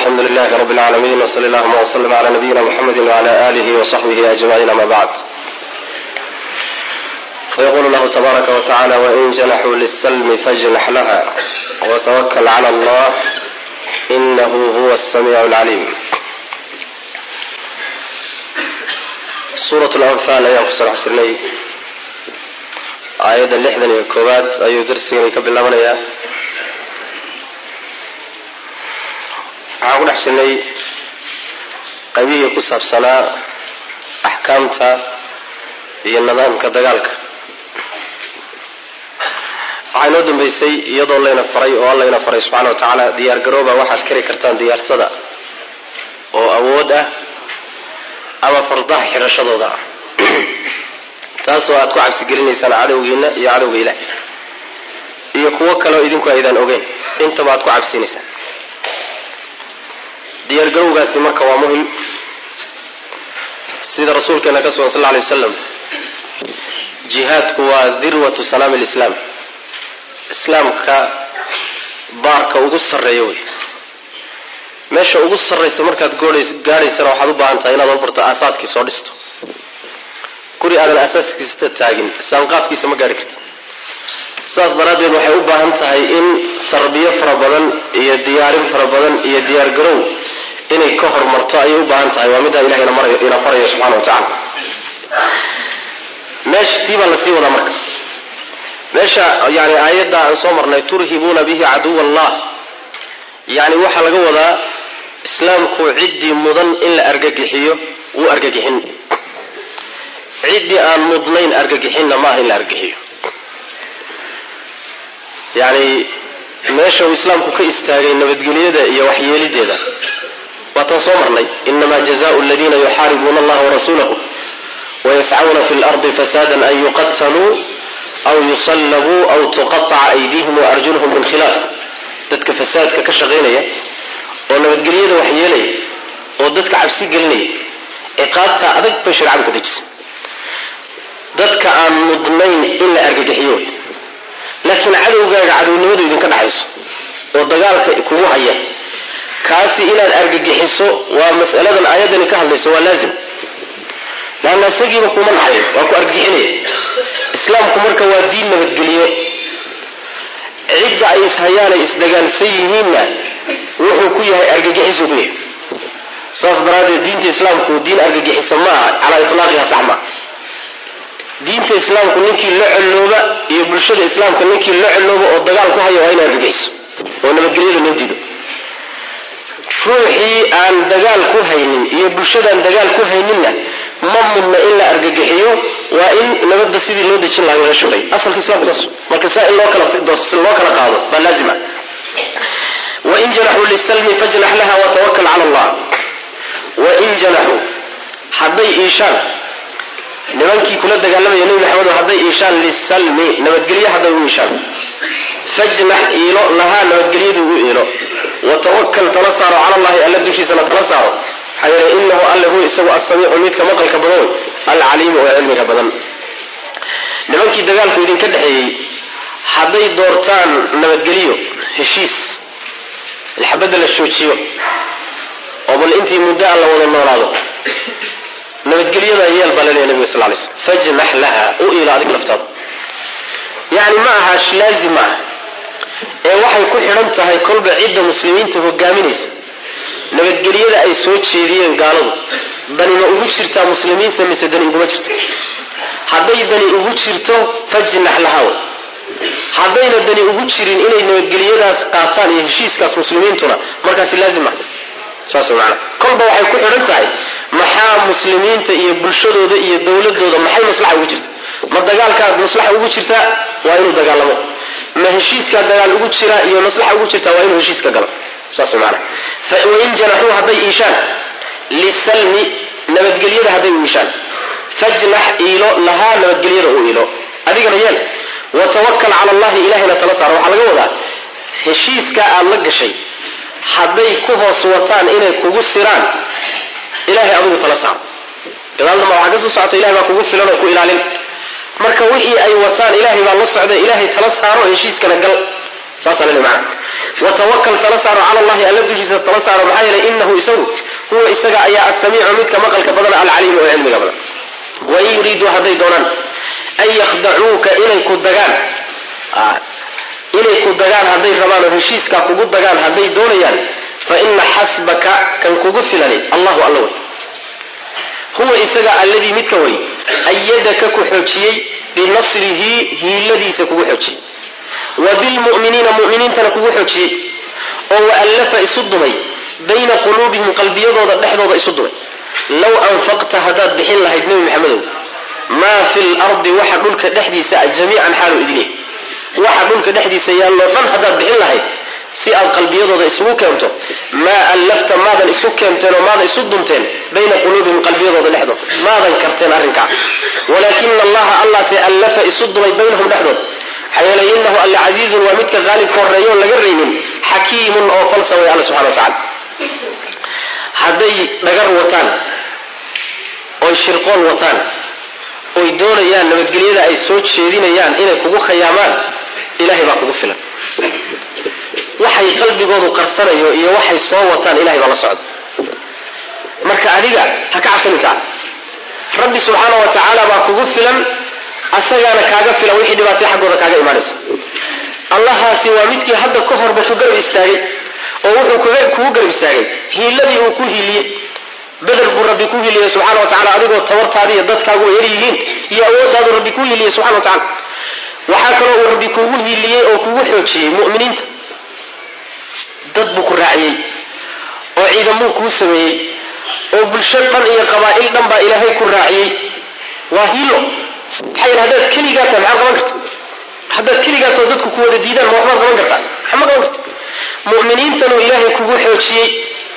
alxamdu lilahi rab اlcaalamiin wsali allahuma wslm cla nabiyina mxamedi wcla alih wصaxbih ajmaciin ama bacd fayqulu lahu tabaaraka wtacala wain janaxuu lislmi fajnax laha wtwakl clى allah inahu huwa الsamiic اlcaliim suurat lanfaal ayaan kusoo dhex jirnay aayadda lixdan iyo koowaad ayuu darsigani ka bilaabanayaa waxaan ku dhex jirnay qaybihii ku saabsanaa axkaamta iyo nidaamka dagaalka waxaa inoo dambeysay iyadoo layna faray oo alla ina faray subxana wa tacaala diyaar garooba waxaad kari kartaan diyaarsada oo awood ah ama fardaha xidhashadooda ah taasoo aad ku cabsigelinaysaan cadowgiina iyo cadowga ilaah iyo kuwo kaleoo idinku aydaan ogeyn intaba aad ku cabsinaysaan diyaargarowgaasi marka waa muhim sida rasuulkeena ka sugan sal lla alay wasalam jihaadku waa dirwatu salaami lislaam islaamka baarka ugu sarreeya wey meesha ugu sarraysa markaad gaadhaysana waxaad u baahan tahay inaad horbarto aasaaskii soo dhisto guri aadan aasaaskiisa taagin saanqaafkiisa ma gaadhi kartid saas daraaddeed waxay u baahan tahay in tarbiyo fara badan iyo diyaarin fara badan iyo diyaargarow inay ka hormarto ayay u baahan tahay waa middaa ilahay ina farayo subxana wa tacala meesha tii baa lasii wadaa marka meesha yani aayadda aan soo marnay turhibuuna bihi caduw allah yani waxaa laga wadaa islaamku ciddii mudan in la argagixiyo wuu argagixin ciddii aan mudnayn argagixinna maaha in la argagixiyo yani meesha uu islaamku ka istaagay nabadgelyada iyo waxyeelideeda waataan soo marnay inama jazaءu اladina yuxaaribuuna allaha warasuulahu wayascuna fi اlardi fasada an yuqataluu aw yusallabuu aw tuqaطca aydihim waarjulhum min khilaaf dadka fasaadka ka shaqaynaya oo nabadgelyada waxyeelaya oo dadka cabsi gelinaya ciqaabta adag bay shareecadu ka dejisay dadka aan mudnayn in la argagixiyo wey laakiin cadowgaaga cadownimadu idinka dhaxayso oo dagaalka kugu haya kaasi inaad argagixiso waa mas'aladan aayaddani ka hadlayso waa laazim laanna isagiiba kuma naxayo waa ku argagixinaya islaamku marka waa diin nabadgeliye cidda ay ishayaanay isdagaalsan yihiinna wuxuu ku yahay argagixisuu ku yahay saas daraaddeed diinta islaamku diin argagixisa ma aha calaa itlaaqiha sax maa diinta islaamku ninkii la colooba iyo bulshada islaamka ninkii la colooba oo dagaal ku haya waa ina argagixiso oo nabadgelyada loo diido ruuxii aan dagaal ku haynin iyo bulshadaan dagaal ku hayninna ma mudna in la argagixiyo waa in nabadda sidii loo dejin lahaa laga shaqay asalka islamku saas marka saa in loo kala loo kala qaado baa laazima wain janaxuu lisalmi fajnax laha watawakal cala allah wain janaxuu hadday iishaan nimankii kula dagaalamaya nebi maxamed hadday iishaan lisalmi nabadgelye hadday u iishaan fajnax iilo lahaa nabadgelyadu u iilo watawakal tala saaro cala allahi alla dushiisana tala saaro maxaa yeele inahu alle huwa isagu asamiicu midka maqalka badan wey alcaliimu oo cilmiga badan nimankii dagaalku idinka dhexeeyey hadday doortaan nabadgelyo heshiis ilxabadda la joojiyo oo bal intii muddo aan la wada noolaado nabadgelyadaa yeel baa laleeya nabiga sal lay slm fajnax laha u iilo adig laftaada yani ma aha laazim ma aha ee waxay ku xidhan tahay kolba cidda muslimiinta hogaaminaysa nabadgelyada ay soo jeediyeen gaaladu dani ma ugu jirtaa muslimiinsa mise dani uguma jirto hadday dani ugu jirto fajnax lahaw haddayna dani ugu jirin inay nabadgelyadaas qaataan iyo heshiiskaas muslimiintuna markaasi laazim ma saas maana kolba waxay ku xidhan tahay maxaa muslimiinta iyo bulshadooda iyo dowladooda maxay maslaxa ugu jirta ma dagaalkaad maslaxa ugu jirtaa waa inuu dagaalamo ma heshiiskaa dagaal ugu jira iyo maslaxa ugu jirtaa waa inuu heshiiska galo saas maana wain janaxuu hadday iishaan lisalmi nabadgelyada hadday u iishaan fajnax iilo lahaa nabadgelyada u iilo adigana yeel watawakal cala allahi ilahayna tala saaro waxaa laga wadaa heshiiska aad la gashay hadday ku hoos wataan inay kugu siraan ilahay adigu tala saaro gadaalnama waxaa ka soo socota ilahay baa kugu filan oo ku ilaalin marka wixii ay wataan ilaahay baa la socda ilaahay tala saaro heshiiskana gal saasaa lele macana watawakal tala saaro cala allahi alla dushiisa tala looma saaro maxaa yeelay inahu isagu huwa isaga ayaa asamiicu midka maqalka badan alcaliimu oo cilmiga badan wain yuriiduu hadday doonaan an yakhdacuuka inay ku dagaan inay ku dagaan hadday rabaan oo heshiiskaa kugu dagaan hadday doonayaan fa ina xasbaka kan kugu filani allahu alla wey huwa isaga alladii midka way ayadaka ku xoojiyey binasrihi hiiladiisa kugu xoojiyey wa bilmu'miniina mu'miniintana kugu xoojiyey oo waallafa isu dumay bayna quluubihim qalbiyadooda dhexdooda isu dumay low anfaqta haddaad bixin lahayd nebi maxamedow maa fi lardi waxa dhulka dhexdiisa a jamiican xaalu idin waxa dhulka dhexdiisa yaalloo dhan haddaad bixin lahayd si aad qalbiyadooda isugu keento maa allafta maadan isu keenteen oo maadan isu dunteen bayna quluubihim qalbiyadooda dhexdooda maadan karteen arrinkaa walaakina allaha allase allafa isu dumay baynahum dhexdood maxaa yeelay inahu alla casiizun waa midka qaalibka horreeyo on laga raynin xakiimun oo falsa way alla subxana wa tacala hadday dhagar wataan oy shirqool wataan oy doonayaan nabadgelyada ay soo jeedinayaan inay kugu khayaamaan ilahay baa kugu filan waxay qalbigoodu qarsanayo iyo waxay soo wataan ilahay baa la socda marka adiga ha ka cabsanintaa rabbi subxaana wa tacaala baa kugu filan asagaana kaaga filan wixii dhibaatay xaggooda kaaga imaanaysa allahaasi waa midkii hadda ka horba ku garab istaagay oo wuxuu kugu garab istaagay hiiladii uu ku hiiliyey beder buu rabbi ku hiiliyey subxana wa tacala adigoo tabartaadi iyo dadkaagu yar yihiin iyo awooddaadu rabbi ku hiiliyey subxana wa tacala waxaa kaloo uu rabbi kugu hiiliyey oo kugu xoojiyey mu'miniinta dad buu ku raaciyey oo ciidamuu kuu sameeyey oo bulsho dhan iyo qabaa'il dhan baa ilaahay ku raaciyey waa hiilo maxaa yeele haddaad keligaa tahay maxaad qaban karta haddaad keligaa taho dadku ku wada diidaan ma waxbaad qaban kartaa maxma qaban karta mu'miniintanuu ilaahay kugu xoojiyey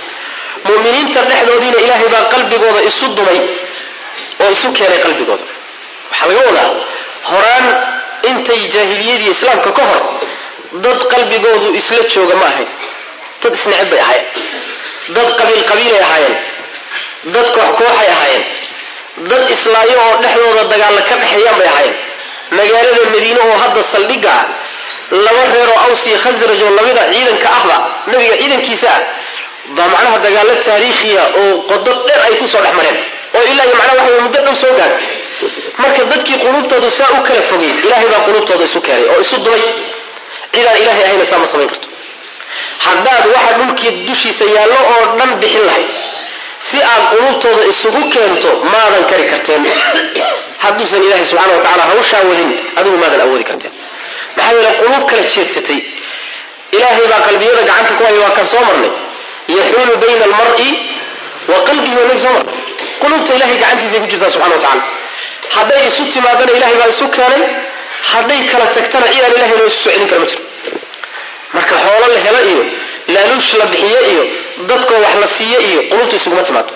mu'miniinta dhexdoodiina ilaahay baa qalbigooda isu dumay oo isu keenay qalbigooda waxaa laga wadaa horaan intay jaahiliyadii islaamka ka hor dad qalbigoodu isla jooga ma ahayn dad isneceb bay ahaayeen dad qabiil qabiilay ahaayeen dad koox kooxay ahaayeen dad islaayo oo dhexdooda dagaalla ka dhexeeyaan bay ahaayeen magaalada madiine oo hadda saldhigga ah laba reer oo aws iyo khasraj oo lamida ciidanka ahba nabiga ciidankiisa ah baa macnaha dagaallo taariikhiya oo qodo dheer ay kusoo dhex mareen oo ilaa iyo macnaha waxa muddo dhow soo gaadhay marka dadkii quluubtoodu saa u kala fogey ilaahay baa quluubtooda isu keenay oo isu dumay cidaan ilaahay ahayna saa ma samayn karto haddaad waxa dhulkii dushiisa yaallo oo dhan bixin lahayd si aad quluubtooda isugu keento maadan kari karteen hadduusan ilaahay subxana wa tacala hawshaa wadin adigu maadan awoodi karteen maxaa yeele quluub kala jeedsatay ilaahay baa qalbiyada gacanta ku haya waa kan soo marnay yaxuulu bayna almar'i wa qalbihi waa nabi soo marnay quluubta ilahay gacantiisay ku jirtaa subxana wa tacala hadday isu timaadana ilahay baa isu keenay hadday kala tagtana cidaan ilahay loo isu soo celin kara ma jiro marka xoolo la helo iyo laaluush la bixiyo iyo dadkoo wax la siiyo iyo qulubta isuguma timaado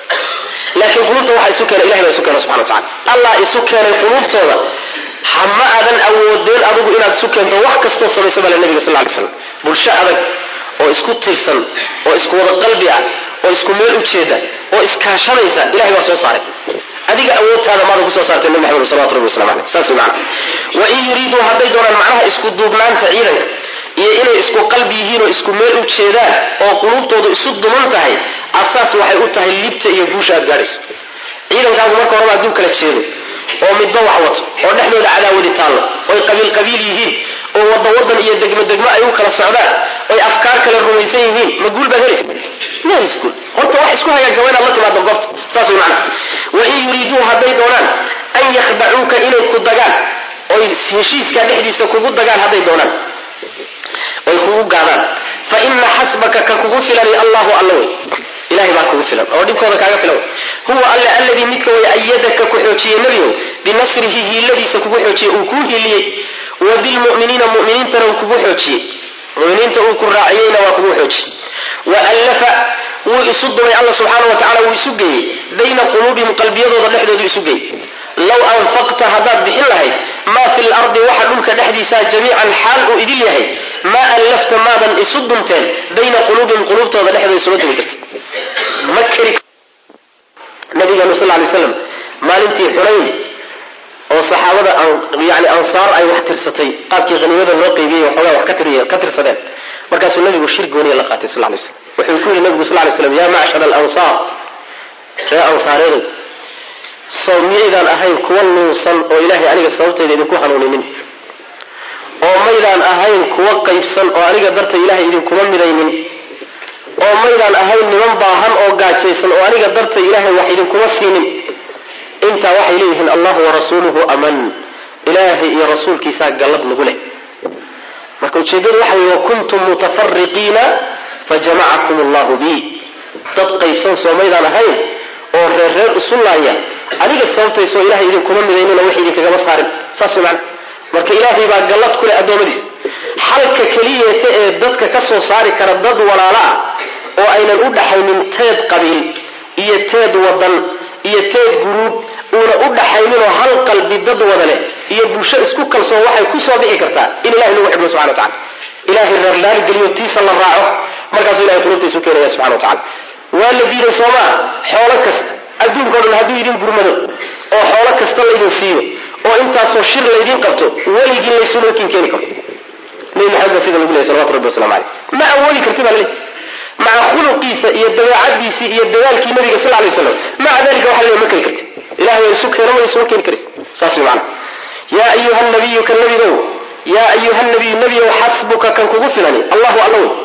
laakiin qulubta waxa isu keena ilahay baa isu keena subxana wa tacala allah isu keenay qulubtooda hama aadan awoodeen adigu inaad isu keento wax kastoo samaysa bale nabiga sal lay slam bulsho adag oo isku tirsan oo isku wada qalbi ah oo isku meel u jeeda oo iskaashanaysa ilahay baa soo saaray adiga awoodtaada maada kusoo saartay nabi maxamed salawatu rabbi waslamu aleyh saas wey macana wain yuriiduu hadday doonaan macnaha isku duubnaanta ciidanka iyo inay isku qalbi yihiin oo isku meel u jeedaan oo quluubtoodu isu duman tahay asaas waxay u tahay libta iyo guusha aad gaadhayso ciidankaagu marka horeba hadduu kala jeedo oo midba wax wato oo dhexdooda cadaawadi taallo oy qabiil qabiil yihiin oo wadda wadan iyo degmo degmo ay u kala socdaan oy afkaar kale rumaysan yihiin ma guul baad helaysa ma helis guul horta wax isku hagaagsan waa inaad la timaado goobta saas way macana wain yuriiduu hadday doonaan an yakhdacuuka inay ku dagaan oy heshiiskaa dhexdiisa kugu dagaan hadday doonaan oy kugu gaadaan fa ina xasbaka ka kugu filani allahu alla wey ilahay baa kugu filan oo dhibkooda kaaga filan huwa alle alladii midka way ayadaka ku xoojiyey nebigow binasrihi hiiladiisa kugu xoojiyey uu kuu hiiliyey wa bilmu'miniina mu'miniintana uu kugu xoojiyey muminiinta uu ku raaciyeyna waa kugu xoojiyey wa allafa wuu isu dumay alla subxaana wa tacala wuu isu geeyey bayna quluubihim qalbiyadooda dhexdoodu isu geeyey low anfaqta haddaad bixin lahayd maa fi lardi waxa dhulka dhexdiisaa jamiican xaal uu idil yahay maa allafta maadan isu dunteen bayna quluubihim quluubtooda dhexdooda isula dumi karta ma keri nabigeenu sal lay slam maalintii xunayn oo saxaabada yani ansaar ay wax tirsatay qaabkii haniimada loo qaybiyey waxoogaa wax ka tirsadeen markaasuu nabigu shir gooniya la qaatay sal lay slam wuxuu ku yidhi nabigu sal lay slam yaa macshar alansaar ree ansaareedu sow miyaydaan ahayn kuwa nuunsan oo ilaahay aniga sababtayda idinku hanuuninin oo maydaan ahayn kuwa qaybsan oo aniga darta ilaahay idinkuma midaynin oo maydaan ahayn niman baahan oo gaajaysan oo aniga darta ilaahay wax idinkuma siinin intaa waxay leeyihiin allahu warasuuluhu aman ilaahay iyo rasuulkiisaa gallad nagu leh marka ujeeddadu waxa wey wakuntum mutafariqiina fajamacakum allahu bi dad qaybsan soo maydaan ahayn oo reer reer isu laaya aniga sababtaysoo ilahay idinkuma midaynina wax idinkagama saarin saas way macana marka ilaahay baa gallad ku leh addoommadiis xalka keliyeeta ee dadka ka soo saari kara dad walaalo ah oo aynan u dhaxaynin teed qabiil iyo teed wadan iyo teed guruub uuna u dhaxayninoo hal qalbi dad wada leh iyo bulsho isku kalsoon waxay ku soo bixi kartaa in ilahay lagu xidhmo subxana wa tacala ilahay reerlaali geliyo tiisa la raaco markaasuu ilahay qulubtaisu keenaya subxana wa tacala waa la diiday soomaa xoolo kasta adduunkao dhan hadduu idin gurmado oo xoolo kasta laydin siiyo oo intaasoo shir laydin qabto weligii laysunokin keeni karo nabi maxamed baa sida lagu lehay salawatu rabbi waslamu caleyh ma awoodi karti baa laleeyahy maca khuluqiisa iyo dabeecadiisii iyo dadaalkii nabiga sal lay slam maca dalika waxa laleeyahy ma keli karti ilahay waa isu keeno ma isuma keeni karis saas way macana yaa ayuha nabiyu kan nabigow yaa ayuha nabiyu nebiyow xasbuka kan kugu filani allahu alla wey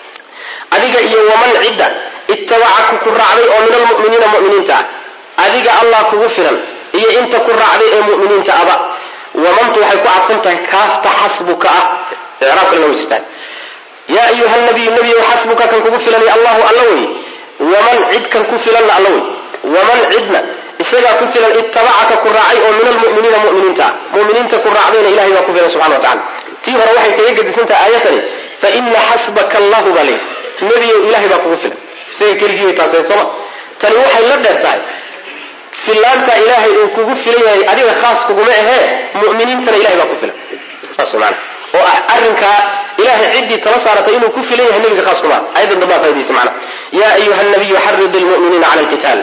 adiga iyo waman cidda ittabacaku ku raacday oo min almu'miniina mu'miniinta ah adiga allah kugu filan iyo inta ku raacday ee mu'miniinta aba wamantu waxay ku cadfan tahay kaafta xasbuka ah icraab kalena way jirtaan yaa ayuha nabiyu nebiyow xasbuka kan kugu filani allahu alla wey waman cid kan ku filanna alla wey waman cidna isagaa ku filan ittabacaka ku raacay oo min almu'miniina mu'miniinta ah mu'miniinta ku raacdayna ilahay baa ku filan subxana wa tacala tii hore waxay kaga gedisantahay aayatani fa ina xasbaka allahu baa leeyahy nebiyow ilahay baa kugu filan isaga keligii bay taaseen sooma tani waxay la dheer tahay filaanta ilaahay uu kugu filan yahay adiga khaas kuguma ahee mu'miniintana ilahay baa ku filan saas way maana oo ah arrinkaa ilahay ciddii tala saaratay inuu ku filan yahay nebiga khaas kuma ayaddan dambaa faa'idaysa macna yaa ayuha nabiyu xarid lmu'miniina cala alqitaal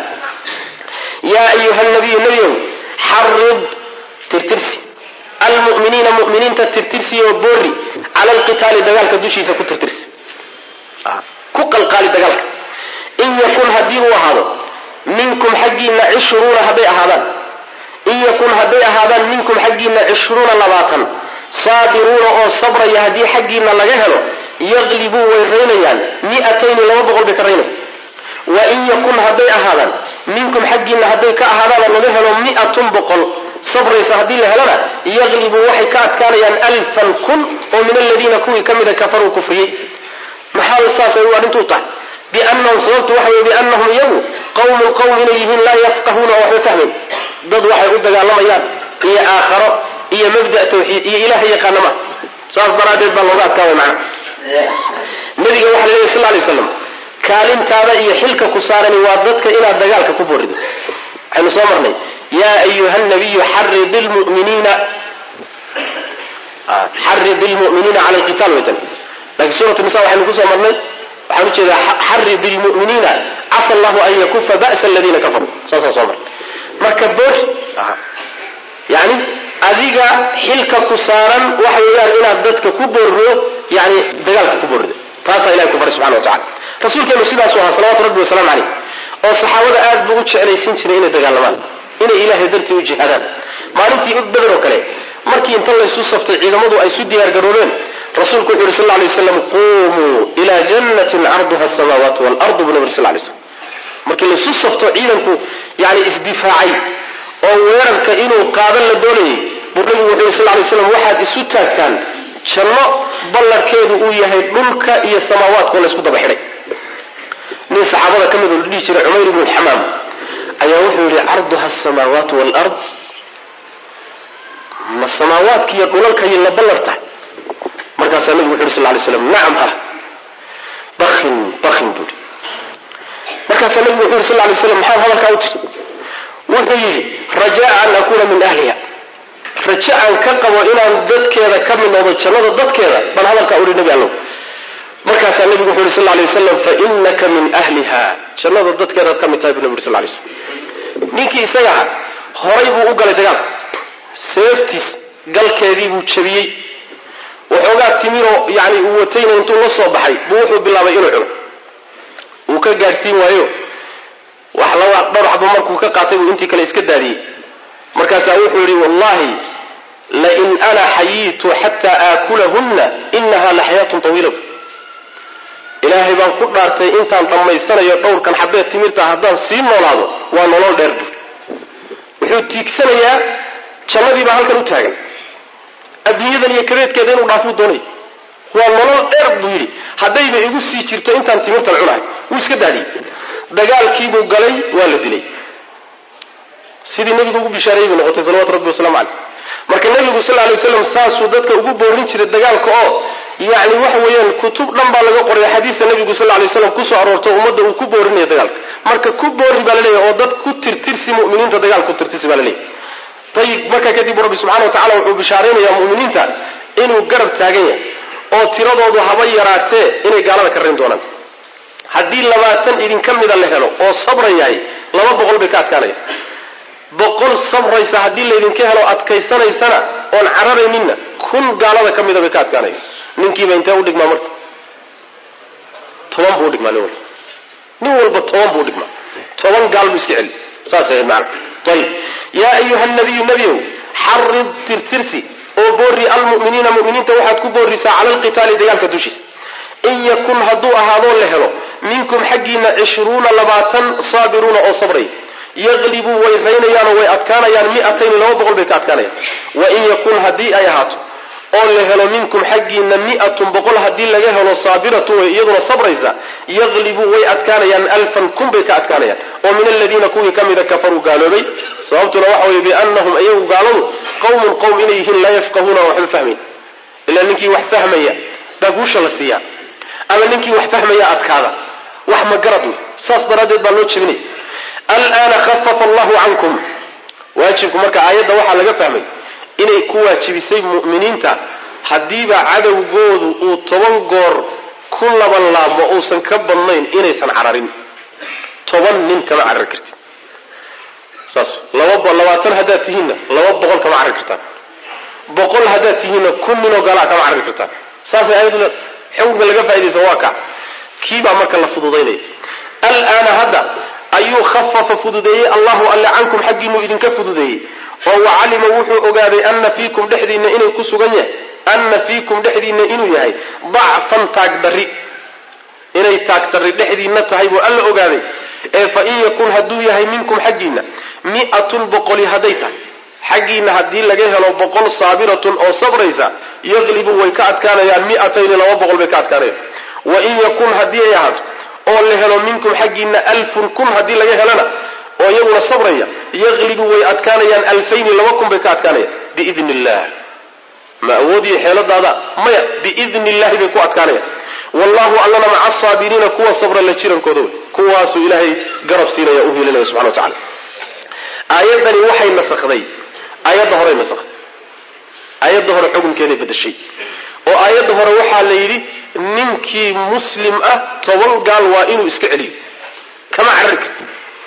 yaa ayuha nabiyu nebiyow xarid tirtirsi almu'miniina mu'miniinta tirtirsi oo boori cala alqitaali dagaalka dushiisa ku tirtirsi ku qalqaali dagaalka in yakun haddii uu ahaado minkum xaggiina cishruuna hadday ahaadaan in yakun hadday ahaadaan minkum xaggiina cishruuna labaatan saabiruuna oo sabraya haddii xaggiina laga helo yaqlibuu way raynayaan mi'atayni laba boqol bay ka raynaya wa in yakun hadday ahaadaan minkum xaggiina hadday ka ahaadaanoo laga helo mi'atun boqol sabraysa haddii la helona yaqlibuu waxay ka adkaanayaan alfan kun oo min aladiina kuwii ka mida kafaruu kufriyey maxaa saasay u arrintuu tahay biannahum sababtu waxa weye biannahum iyagu qawmun qowm inay yihiin laa yafqahuuna oo waxba fahmayn dad waxay u dagaalamayaan iyo aakharo iyo mabda tawxiid iyo ilaha yaqaana ma saas daraaddeed baa looga adkaabay macna nabiga waxa la leeyahy sal lay slam kaalintaada iyo xilka ku saarani waa dadka inaad dagaalka ku borido waxaynu soo marnay yaa ayuha nabiyu xarid lmuminiina xarid lmu'miniina cala alqital waytan laakiin suurat nisa waxaynu kusoo marnay waxaan ujeedaa xarid lmu'miniina casa allahu an yakufa ba'sa aladiina kafaruu saasaan soo marnay marka boor yani adiga xilka ku saaran waxa weeyaan inaad dadka ku boorido yani dagaalka ku boorido taasaa ilahay ku faray subxana wa tacala rasuulkeenu sidaasu ahaa salawatu rabbi wasalaamu caleyh oo saxaabada aad buu u jeclaysin jiray inay dagaalamaan inay ilaahay dartii u jihaadaan maalintii beder oo kale markii inta laysu saftay ciidamadu ay isu diyaargaroobeen rasuulku wuxu yuri sal lay waslam qumuu ila jannatin carduha asamaawaatu waalardu buu nabi sal lay slam markii laysu safto ciidanku yani isdifaacay oo weerarka inuu qaadan la doonayay buu nabigu wuxu yuri sal lay slam waxaad isu taagtaan janno ballarkeedu uu yahay dhulka iyo samaawaadkoo laysku daba xidhay nin saxaabada ka mid oo la dhihi jiray cumayr ibnu xamaam ayaa wuxuu yihi carduha asamaawaatu waalard ma samaawaadka iyo dhulalkay la ballar tahay markaasaa nabigu wuxu yhi sal lay slam nacam ha bakin bakin buu yidhi markaasaa nabigu wuxu yhi sal lay slam maxaad hadalkaa u tiri wuxuu yidhi rajaa an akuuna min ahliha raje aan ka qabo inaan dadkeeda ka mid noqdo jannada dadkeeda baan hadalkaa uhi nebi allow markaasaa nabigu wuxu yhi sal lay waslam fainaka min ahliha jannada dadkeedaad ka mid tahay bu nabi uri sal lay slam ninkii isagaa horay buu u galay dagaalka seeftiis galkeedii buu jabiyey waxoogaa timiroo yani uu watayna intuu la soo baxay buu wuxuu bilaabay inuu cuno ka gaadhsiin waayo wax laba dhowr xabo markuu ka qaatay buu intii kale iska daadiyey markaasaa wuxuu yidhi wallahi lain ana xayiitu xataa aakulahunna inaha la xayaatun tawiila ilaahay baan ku dhaartay intaan dhammaysanayo dhowrkan xabee timirta haddaan sii noolaado waa nolol dheer buu wuxuu tiigsanayaa jannadii baa halkan u taagan adduunyadan iyo kareedkeeda inuu dhaafuu doonay waa nolol dheer buu yidhi haddayba igu sii jirto intaan timirtan cunahay wuu iska daadiyey dagaalkiibuu galay waa la dilay sidii nebigu ugu bishaareeyey bay noqotay salawatu rabbi waslamu caleyh marka nebigu sal lay waslam saasuu dadka ugu boorin jiray dagaalka oo yacni waxa weeyaan kutub dhan baa laga qoray xadiista nebigu sal lay waslam kusoo aroorto ummadda uu ku boorinayo dagaalka marka ku boori baa laleeyahy oo dad ku tirtirsi mu'miniinta dagaal ku tirtirsi baa laleeyahy ayib markaa kadib rabbi subxana wa tacala wuxuu bishaaraynayaa mu'miniinta inuu garab taagan yahay oo tiradoodu haba yaraatee inay gaalada ka rayn doonaan haddii labaatan idinka mida la helo oo sabran yahay laba boqol bay ka adkaanaya boqol sabraysa haddii laydinka helo adkaysanaysana oon cararayninna kun gaalada ka mida bay ka adkaanaya ninkiiba intee udhigmaa marka toban buu udhigmaa nin walba nin walba toban buu udhigmaa toban gaal buu iska celi saas ahayd macana ayib yaa ayuha nabiyu nebiow xarid tirtirsi oo boori almu'miniina mu'miniinta waxaad ku boorisaa cala alqitaali dagaalka dushiisa in yakun hadduu ahaadoo la helo minkum xaggiina cishruuna labaatan saabiruuna oo sabray yaqlibuu way raynayaanoo way adkaanayaan mi'atayni laba boqol bay ka adkaanayaan wa in yakun haddii ay ahaato oo la helo minkum xaggiina mi'atun boqol haddii laga helo saabiratun way iyaduna sabraysa yaqlibuu way adkaanayaan alfan kun bay ka adkaanayaan oo min aladiina kuwii ka mida kafaruu gaaloobay sababtuna waxa weeye biannahum iyagu gaaladu qowmun qowm inay yihiin laa yafqahuuna waxba fahmayn ilaa ninkii wax fahmaya baa guusha la siiyaa ama ninkii wax fahmaya adkaada wax ma garad wey saas daraaddeed baa loo jebinaya alaana khafafa allahu cankum waajibku marka aayadda waxaa laga fahmay inay ku waajibisay mu'miniinta haddiiba cadowgoodu uu toban goor ku laban laabmo uusan ka badnayn inaysan cararin toban nin kama carari kartid saas laba labaatan haddaad tihiinna laba boqol kama carari kartaan boqol haddaad tihiinna kun ninoo galaa kama carari kartaan saasay aayaddu leeda xukunka laga faa'idaysa waa ka kiibaa marka la fududaynaya alaana hadda ayuu khafafa fududeeyey allahu alle cankum xaggiinuu idinka fududeeyey oo wacalima wuxuu ogaaday ana fiikum dhexdiinna inay ku sugan yahay ana fiikum dhexdiinna inuu yahay dacfan taagdarri inay taagdarri dhexdiinna tahay buu alla ogaaday ee fa in yakun hadduu yahay minkum xaggiinna mi'atun boqoli hadday tahay xaggiinna haddii laga helo boqol saabiratun oo sabraysa yaqlibu way ka adkaanayaan mi'atayni laba boqol bay ka adkaanayaan wa in yakun haddii ay ahaato oo la helo minkum xaggiinna alfun kun haddii laga helana oo iyaguna sabraya yaqlibu way adkaanayaan alfayni laba kun bay ka adkaanayaan biidni illah ma awoodiyo xeeladaada maya biidni illahi bay ku adkaanayaan wallahu allana maca asaabiriina kuwa sabra la jirankooda wey kuwaasuu ilaahay garab siinaya u hilinaya subxana wa tacala aayaddani waxay nasakday aayadda horey nasakday aayadda hore xukunkeeday bedeshay oo aayadda hore waxaa la yidhi ninkii muslim ah toban gaal waa inuu iska celiyo kama carari karti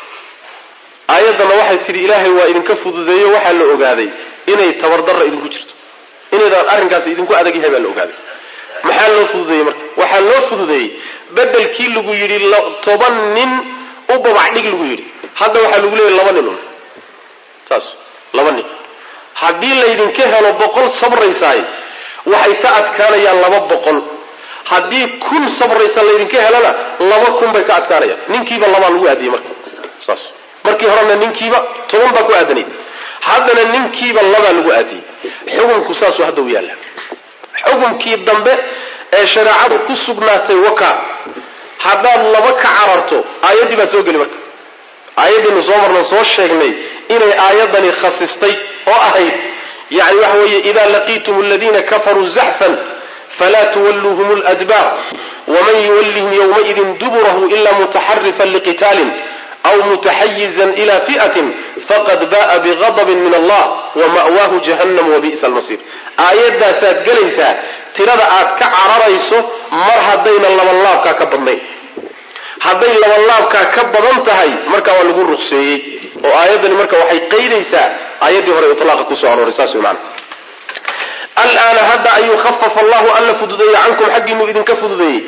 aayaddana waxay tidhi ilaahay waa idinka fududeeyo waxaa la ogaaday inay tabardarra idinku jirto inaydaan arrinkaasi idinku adag yahay baa la ogaaday maxaa loo fududeeyey marka waxaa loo fududeeyey bedelkii lagu yidhi toban nin u babacdhig lagu yidhi hadda waxaa lagu leeyahy laba nin un saas laba nin haddii laydinka helo boqol sabraysaay waxay ka adkaanayaan laba boqol haddii kun sabraysa laydinka helana laba kun bay ka adkaanayaan ninkiiba labaa lagu aadiyey marka saas markii horena ninkiiba toban baa ku aadanayd haddana ninkiiba labaa lagu aadiyey xukunku saasuu hadda u yaalla xukunkii dambe ee shareecadu ku sugnaatay waka haddaad laba ka cararto aayaddii baad soo geli marka aayaddiinu soo marna soo sheegnay inay aayaddani khasistay oo ahayd yani waxa weeye ida laqiitum aladiina kafaruu zaxfan falaa tuwalluuhum ladbaar waman yuwallihim yowmaidin duburahu ila mutaxarifan liqitaalin aw mutaxayizan ila fi'atin faqad ba'a bigadabin min allah wama'waahu jahannam wabi'sa almasiir aayaddaasaad gelaysaa tirada aad ka cararayso mar haddayna labanlaabkaa ka badnayn hadday labanlaabkaa ka badan tahay marka waa lagu ruqseeyey oo aayaddani marka waxay qaydaysaa aayaddii hore itlaaqa kusoo arooray saas way maana alaana hadda ayuu khafafa allahu alla fududeeyey cankum xaggiinuu idinka fududeeyey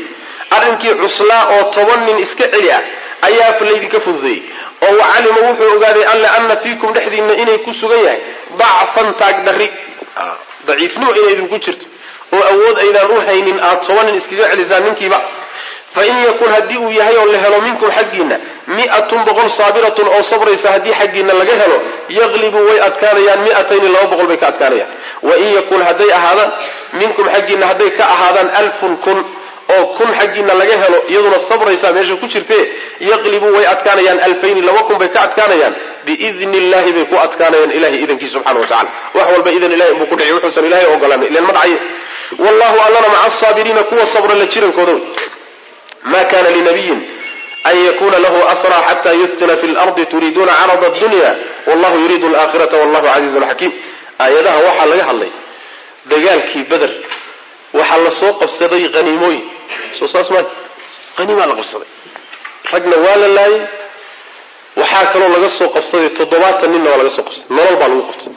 arrinkii cuslaa oo toban nin iska celi ah ayaa laydinka fududeeyey oo wacalima wuxuu ogaaday alle ana fiikum dhexdiinna inay ku sugan yahay dacfan taagdarri daciifnimo inay idinku jirto oo awood aydaan u haynin aad toban nin iskaga celisaan ninkiiba fain yakun haddii uu yahay oo la helo minkum xaggiinna mi'atun boqol saabiratun oo sabraysa haddii xaggiinna laga helo yaqlibuu way adkaanayaan mi'atayni laba boqol bay ka adkaanayaan wain yakun hadday ahaadaan minkum xaggiinna hadday ka ahaadaan alfun kun oo kun xaggiinna laga helo iyaduna sabraysaa meesha ku jirtee yaqlibuu way adkaanayaan alfayni laba kun bay ka adkaanayaan biidni illahi bay ku adkaanayaan ilahay idankii subxana wa tacala wax walba idan ilahay inbuu ku dhici wuxuusan ilahay ogolaanin ilan ma dhacayo wallahu allana maca asaabiriina kuwa sabra la jirankooda wey ma kana linabiyin an yakuna lahu asra xata yuthqina fi lardi turiiduuna carada dunya wallahu yuriidu alaakhirata wallahu casiizun xakiim aayadaha waxaa laga hadlay dagaalkii beder waxaa la soo qabsaday haniimooyin soo saas maa haniimaa la qabsaday ragna waa la laayay waxaa kaloo laga soo qabsaday toddobaatan ninna waa laga soo qabsaday nolol baa lagu qabtay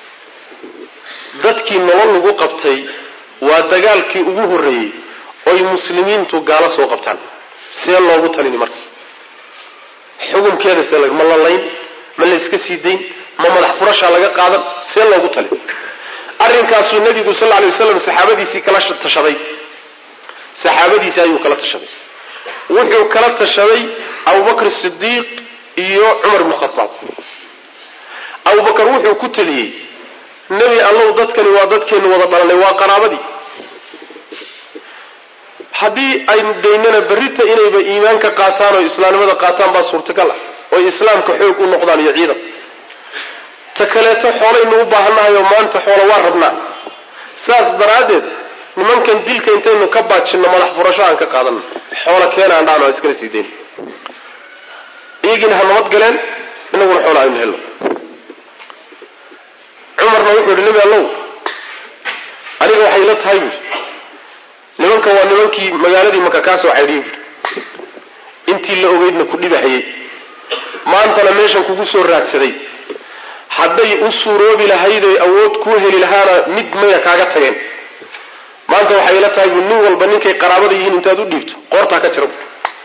dadkii nolol lagu qabtay waa dagaalkii ugu horreeyey oy muslimiintu gaalo soo qabtaan see loogu talini marka xukunkeeda see ma la layn ma layska sii dayn ma madax furashaa laga qaadan see loogu talin arrinkaasuu nebigu sal lla lay waslam saxaabadiisii kala tashaday saxaabadiisii ayuu kala tashaday wuxuu kala tashaday abubakr sidiiq iyo cumar bnu khataab abubakar wuxuu ku teliyey nebi allow dadkani waa dadkeennu wada dhalanay waa qaraabadii haddii ay daynana berrita inayba iimaanka qaataan oo islaamnimada qaataan baa suurtagal ah oy islaamka xoog u noqdaan iyo ciidan ta kaleeto xoolaynu u baahannahay oo maanta xoola waa rabnaa saas daraaddeed nimankan dilka intaynu ka baajinno madax furasho aan ka qaadanno xoola keenaan dhaano aan iskala sii dayn iyagiina ha nabad galeen inaguna xoola aynu helno cumarna wuxuu yihi nebi allow aniga waxay la tahay buui nimankan waa nimankii magaaladii maka kaa soo caydhiyey buui intii la ogeydna ku dhibahayey maantana meeshan kugu soo raadsaday hadday u suuroobi lahaydoy awood kuu heli lahaana mid mayna kaaga tageen maanta waxay ila tahay bu nin walba ninkay qaraabada yihiin intaad u dhiibto qoortaa ka jira bu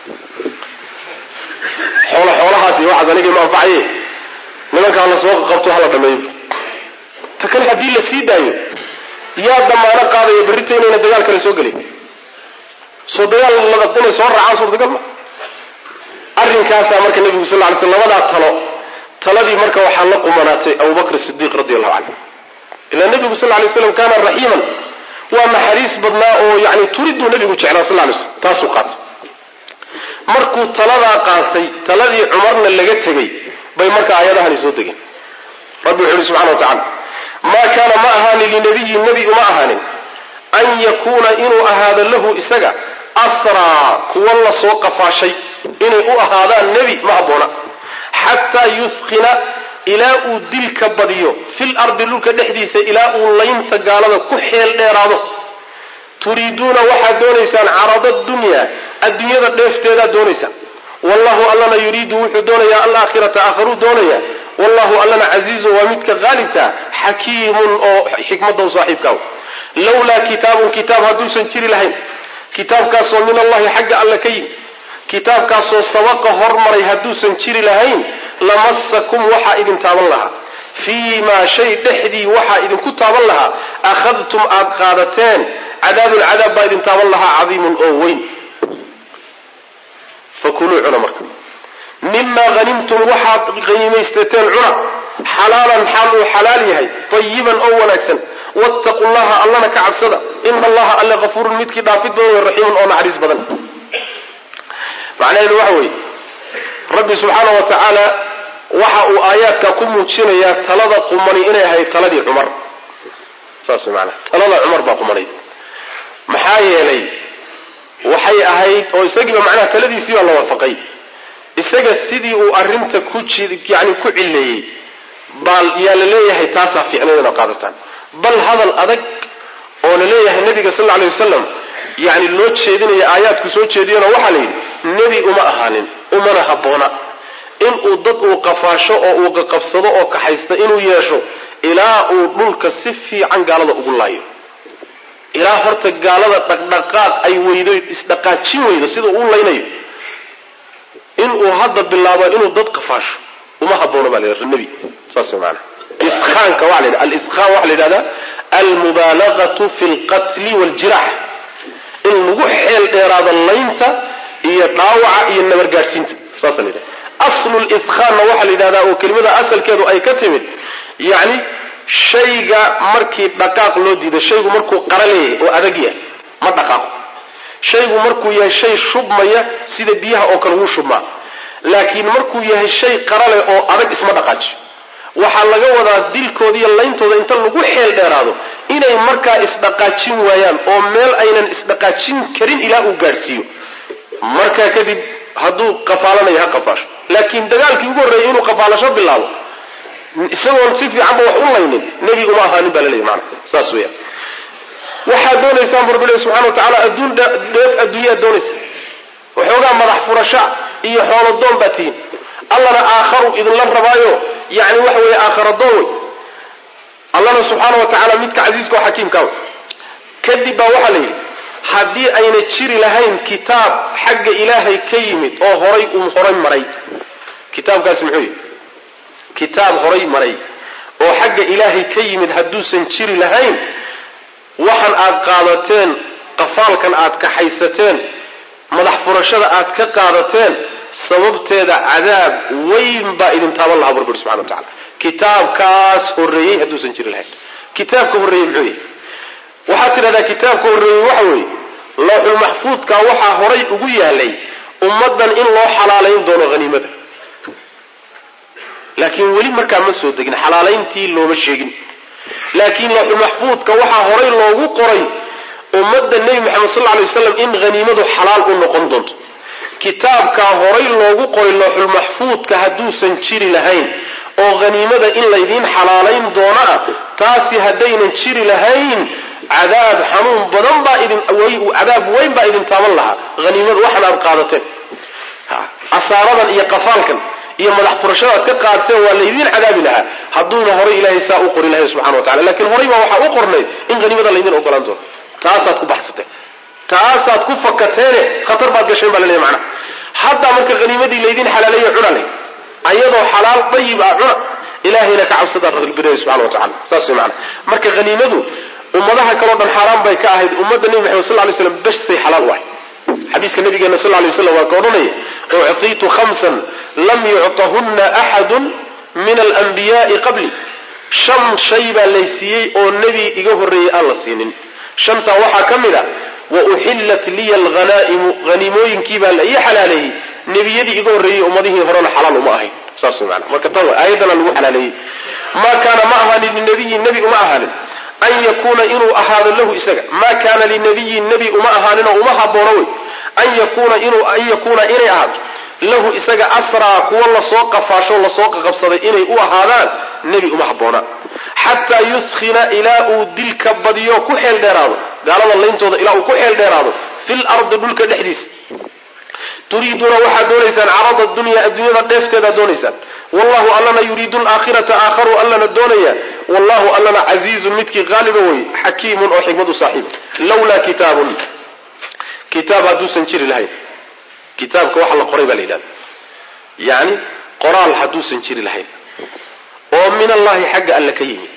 xoolo xoolahaas iyo waxaas anigii ma anfacaye nimankaa la soo qabto hala dhameeyo bu ta kale haddii la sii daayo yaa damaano qaadaya berrita inayna dagaal kale soo gelin soo dagaal inay soo raacaan suurtagal ma arrinkaasaa marka nebigu sal ly sl labadaa talo taladii marka waxaa la qumanaatay abubakr sidiiq radi allahu canhu ilaa nebigu sal lay slam kaana raxiiman waa naxariis badnaa oo yani turiduu nebigu jeclaa sal lay slam taasuu qaatay markuu taladaa qaatay taladii cumarna laga tegey bay marka aayadahani soo degeen rabbi wuxu uhi subxana wa tacala maa kaana ma ahaanin linabiyin nebi uma ahaanin an yakuuna inuu ahaado lahu isaga asraa kuwa la soo qafaashay inay u ahaadaan nebi ma habboona xataa yuthqina ilaa uu dilka badiyo fil ardi dhulka dhexdiisa ilaa uu laynta gaalada ku xeel dheeraado turiiduuna waxaad doonaysaan carada dunya adduunyada dheefteedaad doonaysaan wallahu allana yuriidu wuxuu doonayaa alaakhirata aakharuu doonaya wallahu allana casiizun waa midka qaalibkaa xakiimun oo xikmadda u saaxiibkaa lawlaa kitaabun kitaab hadduusan jiri lahayn kitaabkaasoo min allahi xagga alle ka yimi kitaabkaasoo sabaqa hormaray hadduusan jiri lahayn lamasakum waxaa idin taaban lahaa fii maa shay dhexdii waxaa idinku taaban lahaa akhadtum aad qaadateen cadaabun cadaab baa idin taaban lahaa cadiimun oo weyn fakuluu cuna marka mimaa hanimtum waxaad hanimaystateen cuna xalaalan xaal uu xalaal yahay tayiban oo wanaagsan wattaqu llaha allana ka cabsada ina allaha alle hafuurun midkii dhaafid badan wey raxiimun oo naxariis badan macnaheedu waxa weeye rabbi subxaana wa tacaala waxa uu aayaadka ku muujinayaa talada qumani inay ahayd taladii cumar saas way maanaa talada cumar baa qumanayd maxaa yeelay waxay ahayd oo isagiiba macnaha taladiisii baa la waafaqay isaga sidii uu arrinta ku yani ku cileeyey baa yaa la leeyahay taasaa fiicnayd inaad qaadataan bal hadal adag oo la leeyahay nabiga sal lla alay wasalam yani loo jeedinaya aayaadku soo jeediyana waxaa la yidhi nebi uma ahaanin umana habboona inuu dad uu qafaasho oo uu qaqabsado oo kaxaysta inuu yeesho ilaa uu dhulka si fiican gaalada ugu laayo ilaa horta gaalada dhaqdhaqaaq ay weydo isdhaqaajin weydo sida uu laynayo inuu hadda bilaabo inuu dad qafaasho uma haboono baa la nebi saas maana ifkaanka waa la alifkaan waxaa la yidhahdaa almubaalagatu fi lqatli waljirax in lagu xeel dheeraado laynta iyo dhaawaca iyo nabargaadhsiinta saasa la yidhahda aslu lifkaanna waxaa la yidhahdaa oo kelimada asalkeedu ay ka timid yacni shayga markii dhaqaaq loo diido shaygu markuu qara leeyahay oo adag yahay ma dhaqaaqo shaygu markuu yahay shay shubmaya sida biyaha oo kale wuu shubmaa laakiin markuu yahay shay qara leh oo adag isma dhaqaajiyo waxaa laga wadaa dilkooda iyo layntooda inta lagu xeel dheeraado inay markaa isdhaqaajin waayaan oo meel aynan isdhaqaajin karin ilaa uu gaadhsiiyo markaa kadib hadduu qafaalanayo ha qafaasho laakiin dagaalkii ugu horreeyay inuu qafaalasho bilaabo isagoon si fiicanba wax u laynin nebi uma ahaanin baa laleeyahy maana saas weeyaan waxaad doonaysaan bu rabbi subxana wa tacaala adduun dheef adduunyaad doonaysa waxoogaa madax furasha iyo xoolodoon baa tihiin allana aakharu idinla rabaayo yani waxa weeye aakharadoon wey allana subxaana wa tacaala midka casiiska oo xakiimka wey kadib baa waxaa la yidhi haddii ayna jiri lahayn kitaab xagga ilaahay ka yimid oo horay uu horay maray kitaabkaasi muxuu yihi kitaab horay maray oo xagga ilaahay ka yimid hadduusan jiri lahayn waxan aad qaadateen qafaalkan aad kaxaysateen madax furashada aad ka qaadateen sababteeda cadaab weyn baa idin taaban lahaa burbur subxana wa tacala kitaabkaas horreeyey hadduusan jiri lahayn kitaabka horreeyey muxuu yahay waxaad tidhahdaa kitaabka horreeyey waxa weeye looxulmaxfuudka waxaa horay ugu yaalay ummaddan in loo xalaalayn doono haniimada laakiin weli markaa ma soo degin xalaalayntii looma sheegin laakiin looxulmaxfuudka waxaa horay loogu qoray ummadda nebi moxamed sal lla lay waslam in haniimadu xalaal u noqon doonto kitaabkaa horay loogu qoray looxulmaxfuudka hadduusan jiri lahayn oo haniimada in laydiin xalaalayn doono ah taasi haddaynan jiri lahayn cadaab xanuun badan baa idin cadaab weyn baa idin taaban lahaa haniimada waxan aad qaadateen asaaradan iyo qafaalkan iyo madax furashada aad ka qaadateen waa laydiin cadaabi lahaa hadduuna horay ilaahay saa u qori lahayn subxana wa tacala lakiin horay baa waxaa u qornayd in haniimada laydin ogolaan doono taasaad ku baxsateen taasaad ku fakateene khatar baad gasheen baa laleeyahy macnaha haddaa marka haniimadii laydin xalaaleeyo cuna leh ayadoo xalaal dayib ah cuna ilaahayna ka cabsadaa rabbileeyahy subxana wa tacala saas way macnaha marka haniimadu ummadaha kaleo dhan xaaraan bay ka ahayd ummadda nebi maxamed sal lay slam besay xalaal u ahay xadiiska nabigeena sal lay slam waa ka odhanaya uctiitu khamsan lam yuctahunna axadun min alanbiyaai qabli shan shay baa laysiiyey oo nebi iga horreeyey aan la siinin shantaa waxaa ka mid a wa uxillat liya alhanaa'imu haniimooyinkii baa la ii xalaaleeyey nebiyadii iga horreeyey ummadihii horena xalaal uma ahayn saas way maana marka tan aayaddana lagu xalaaleeyey maa kaana ma ahaanin linabiyin nebi uma ahaanin an yakuuna inuu ahaado lahu isaga maa kaana linabiyin nebi uma ahaaninoo uma haboono wey an yakuuna inuu an yakuuna inay ahaato lahu isaga asraa kuwa lasoo qafaasho lasoo qaqabsaday inay u ahaadaan nebi uma habboona xataa yuskhina ilaa uu dilka badiyo ku xeel dheeraado gaalada layntooda ilaa uu ku xeel dheeraado fil ardi dhulka dhexdiisa turiiduuna waxaad doonaysaan carada dunya adduunyada dheefteedaad doonaysaan wallahu allana yuriidu alaakhirata aakharu allana doonaya wallahu allana casiizun midkii qaaliba wey xakiimun oo xikmad u saaxiiba lawlaa kitaabun kitaab hadduusan jiri lahayn kitaabka waxa la qoray baa la yidhahda yacni qoraal hadduusan jiri lahayn oo min allahi xagga alle ka yimid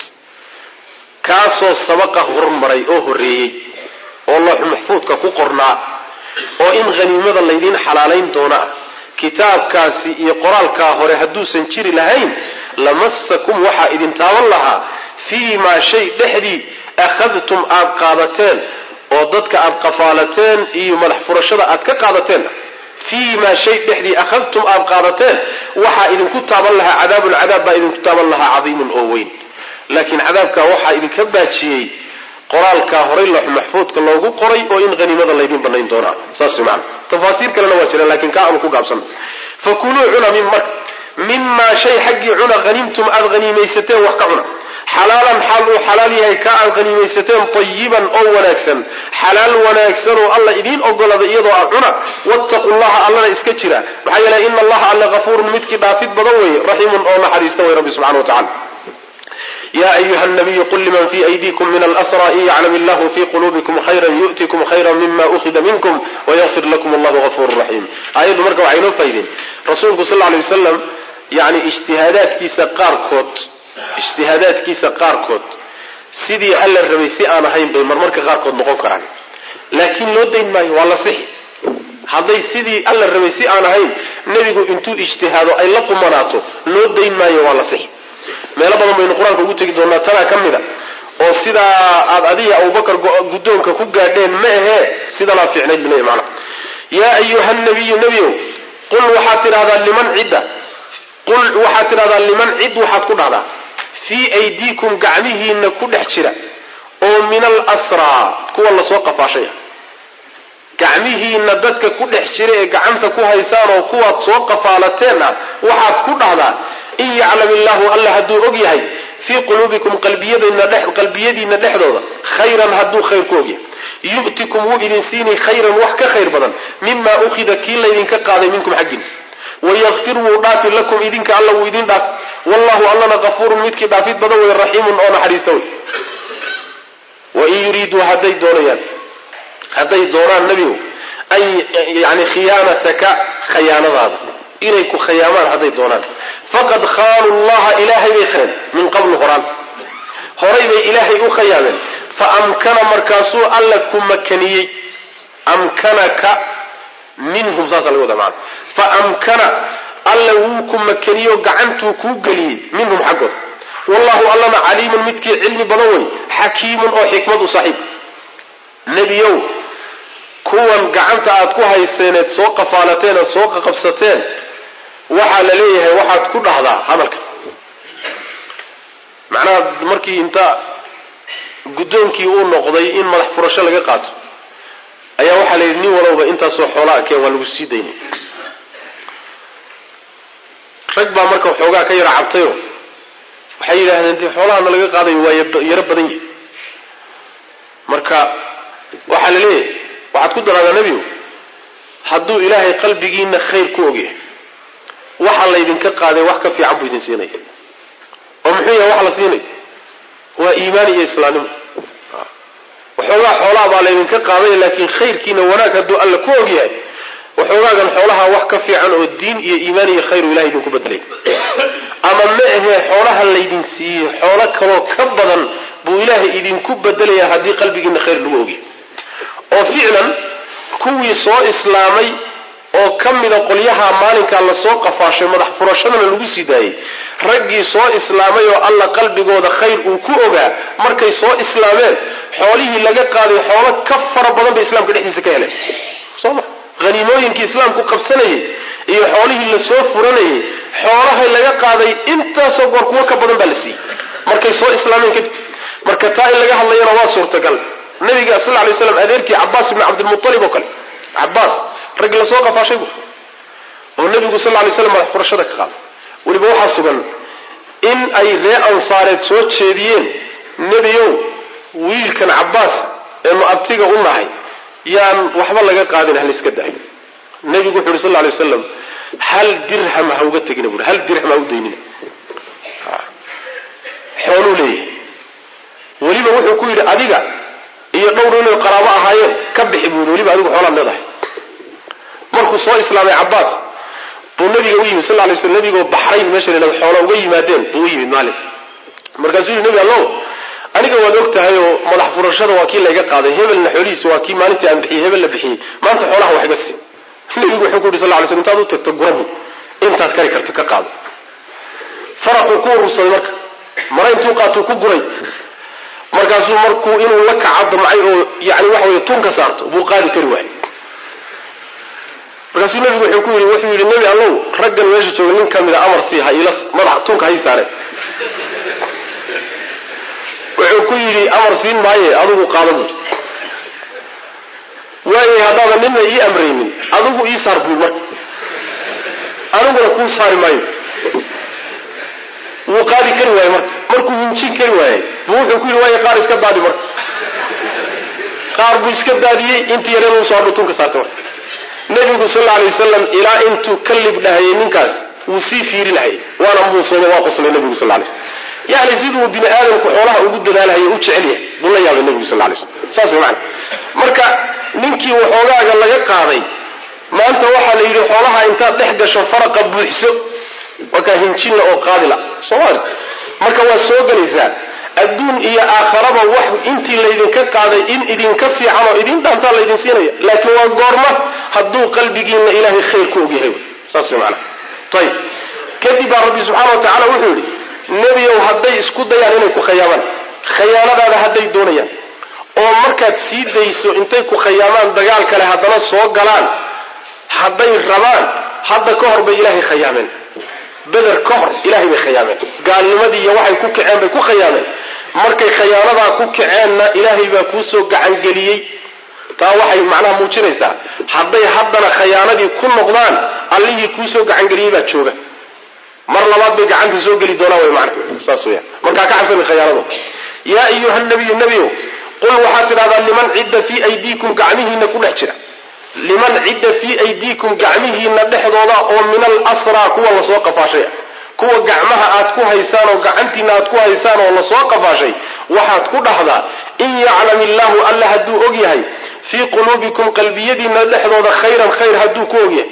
kaasoo sabaqa hormaray oo horreeyey oo looxu maxfuudka ku qornaa oo in haniimada laydiin xalaalayn doona ah kitaabkaasi iyo qoraalkaa hore hadduusan jiri lahayn lamasakum waxaa idin taaban lahaa fii maa shay dhexdii akhadtum aad qaadateen oo dadka aad qafaalateen iyo madax furashada aad ka qaadateen fii maa shay dhexdii akhadtum aad qaadateen waxaa idinku taaban lahaa cadaabun cadaab baa idinku taaban lahaa cadiimun oo weyn laakiin cadaabkaa waxaa idinka baajiyey qoraalkaa horay loox maxfuudka loogu qoray oo in haniimada laydin banayn doonaa saas maana tafaasiir kalena waa jiraan lakiin kaa aanu ku gaabsan fakuluu cuna min marka mimaa shay xaggii cuna haniimtum aad haniimaysateen wax ka cuna xalaalan xaal uu xalaal yahay ka aad haniimaysateen tayiban oo wanaagsan xalaal wanaagsan oo alla idiin ogolada iyadoo aad cuna wattaqu llaha allana iska jira maxaa yeelay ina allaha alle hafuurun midkii dhaafid badan weeye raxiimun oo naxariista wey rabbi subxana wa tacala ya ayuha nabiyu qul liman fi aydikum min alasra in yaclam illahu fi qulubikum khayra yu'tikum khayra mima ukhida minkum wayakfir lakum allahu gafuru raxiim aayaddu marka waxay inoo faydeen rasuulku sal lla alay wasalam yani ijtihaadaadkiisa qaarkood ijtihaadaadkiisa qaarkood sidii alla rabay si aan ahayn bay marmarka qaarkood noqon karaan laakiin loo dayn maayo waa la sixi hadday sidii alla rabay si aan ahayn nebigu intuu ijtihaado ay la qumanaato loo dayn maayo waa la sixi meelo badan baynu qur-aanka ugu tegi doonaa tanaa ka mid a oo sidaa aad adiga abubakar guddoonka ku gaadheen ma ahee sidanaa fiicnayd buu leeya macnaha yaa ayuha nabiyu nebiow qul waxaad tidhahdaa liman cidda qul waxaad tidhahdaa liman cid waxaad ku dhahdaa fii aydiikum gacmihiinna ku dhex jira oo min alasraa kuwa lasoo qafaashaya gacmihiinna dadka ku dhex jira ee gacanta ku haysaan oo kuwaad soo qafaalateen ah waxaad ku dhahdaa in yaclam illaahu alla hadduu og yahay fii quluubikum qalbiyadiinna dhexdooda khayran hadduu khayr ku og yahay yu'tikum wuu idin siinay khayran wax ka khayr badan mima ukhida kii laydinka qaaday minkum xaggin wayakfir wuu dhaafi lakum idinka alla wuu idin dhaaf wallahu allana kafuurun midkii dhaafid badan wey raxiimun oo naxariista wey wain yuriiduu hadday doonayaan hadday doonaan nebigu an yani khiyaanataka khayaanadaada inay ku khayaamaan hadday doonaan faqad khaanu llaha ilaahay bay khayeen min qablu horaan horay bay ilaahay u khayaameen fa amkana markaasuu alla ku makaniyey amkanaka minhum saasa laga wada maana fa amkana alla wuu ku makaniyo gacantuu kuu geliyey minhum xaggooda wallahu allana caliimun midkii cilmi badan wey xakiimun oo xikmad u saaxiib nebiyow kuwan gacanta aad ku hayseeneed soo qafaalateen eed soo qaqabsateen waxaa la leeyahay waxaad ku dhahdaa hadalka macnaha markii inta guddoonkii uu noqday in madax furasho laga qaato ayaa waxaa la yidhi nin walowba intaasoo xoolaa keen waa lagu sii daynay rag baa marka waxoogaa ka yara cabtayo waxay yidhaahdeen dee xoolahana laga qaadayo waa yaro badan yahi marka waxaa la leeyahay waxaad ku daraadaa nebigu hadduu ilaahay qalbigiina khayr ku ogyahay waxa laydinka qaaday wax ka fiican buu idin siinaya oo muxuu yahay waxa la siinaya waa iimaan iyo islaamnimo waxoogaa xoolaha baa laydinka qaadaya laakiin khayrkiina wanaag hadduu alla ku ogyahay waxoogaagan xoolaha wax ka fiican oo diin iyo iimaan iyo khayru ilahay idinku bedelay ama ma ahee xoolaha laydin siiyey xoolo kaloo ka badan buu ilaahay idinku bedelayaa haddii qalbigiina khayr lagu ogyahay oo ficlan kuwii soo islaamay oo ka mida qolyaha maalinkaa lasoo qafaashay madax furashadana lagu sii daayey raggii soo islaamay oo alla qalbigooda khayr uu ku ogaa markay soo islaameen xoolihii laga qaaday xoolo ka fara badan bay islaamka dhexdiisa ka heleen soma haniimooyinkii islaamku qabsanayay iyo xoolihii lasoo furanayay xoolahay laga qaaday intaasoo goor kuwo ka badan baa la siiyey markay soo islaameen kadib marka taa in laga hadlayana waa suurtagal nabiga sal lay slam adeerkii cabaas ibni cabdilmualib oo kale cabaas raggi lasoo qafaashay bu oo nebigu sal lay slam madax furashada ka qaaday weliba waxaa sugan in ay ree ansaareed soo jeediyeen nebiyow wiilkan cabaas eenu abtiga u nahay yaan waxba laga qaadin haliska daayo nebigu wuxu uhi sal lay waslam hal dirham ha uga tegina buui hal dirham ha u daynina xooluu leeyahay weliba wuxuu ku yidhi adiga iyo dhowr inay qaraabo ahaayeen ka bixi buu yidhi weliba adigu xoolaad leedahay markuu soo islaamay cabaas buu nabiga u yimid sal lay sl nabigoo baxrayn meesha la xoola uga yimaadeen buu u yimid maalin markaasuu yidhi nebi allow aniga waad og tahay oo madax furashada waa kii layga qaaday hebelna xoolihiisa waa kii maalintii aan bixiyey hebel la bixiyey maanta xoolaha wax iga sii nabigu wuxuu ku yidhi sal lay sl intaad u tagto gurabu intaad kari karto ka qaado faraquu ku urursaday marka mara intuu qaatuu ku guray markaasuu markuu inuu la kaca damcay oo yani waxa wey tun ka saarto buu qaadi kari waayey markaasuu nabigu wuxuu ku yidhi wuxuu yidhi nebi allow raggan meesha jooga nin ka mida amar sii ha ila madax tunka hay saareen wuxuu ku yidhi amar siin maaye adigu qaada buuri waayay haddaadan nina ii amraynin adigu ii saar buuri marka aniguna kuu saari maayo wuu qaadi kari waayey marka markuu hinjin kari waayey buu wuxuu ku yidhi waaya qaar iska daadi marka qaar buu iska daadiyey intii yareed usoo hadhu tunka saartay marka nebigu sal alay wasalam ilaa intuu ka libdhahayay ninkaas wuu sii fiiri lahayay waana muusoomay waa qoslay nebigu sal lay yani siduu bini aadamku xoolaha ugu dadaalhayo u jecel yahay buu la yaabay nebigu sal lay slam saas way macana marka ninkii waxoogaaga laga qaaday maanta waxaa la yidhi xoolaha intaad dhex gasho faraqa buuxso wakaa hinjinla oo qaadila soomaalia marka waa soo gelaysaa adduun iyo aakharaba wax intii laydinka qaaday in idinka fiican oo idin dhaantaa laydin siinaya laakiin waa goorma hadduu qalbigiinna ilaahay khayr ku ogyahay saas way macana ayib kadib baa rabbi subxaana wa tacala wuxuu yidhi nebiyow hadday isku dayaan inay ku khayaamaan khayaanadaada hadday doonayaan oo markaad sii dayso intay ku khayaamaan dagaal kale haddana soo galaan hadday rabaan hadda ka hor bay ilaahay khayaameen beder ka hor ilahay bay khayaameen gaalnimadii iyo waxay ku kaceen bay ku khayaameen markay khayaanadaa ku kaceenna ilaahay baa kuusoo gacangeliyey taa waxay macnaha muujinaysaa hadday haddana khayaanadii ku noqdaan allihii kuusoo gacangeliyey baa jooga mar labaad bay gacanta soo geli doonaan way macna saas weyaan markaa ka cabsami khayaanado yaa ayuha nabiyu nebiyow qul waxaad tidhahdaa liman cidda fii aydiikum gacmihiina ku dhex jira liman cidda fii aydiikum gacmihiina dhexdooda oo min alasraa kuwa lasoo qafaashay kuwa gacmaha aad ku haysaan oo gacantiina aad ku haysaan oo lasoo qafaashay waxaad ku dhahdaa in yaclam illaahu alla hadduu og yahay fii quluubikum qalbiyadiina dhexdooda khayran khayr hadduu ku og yahay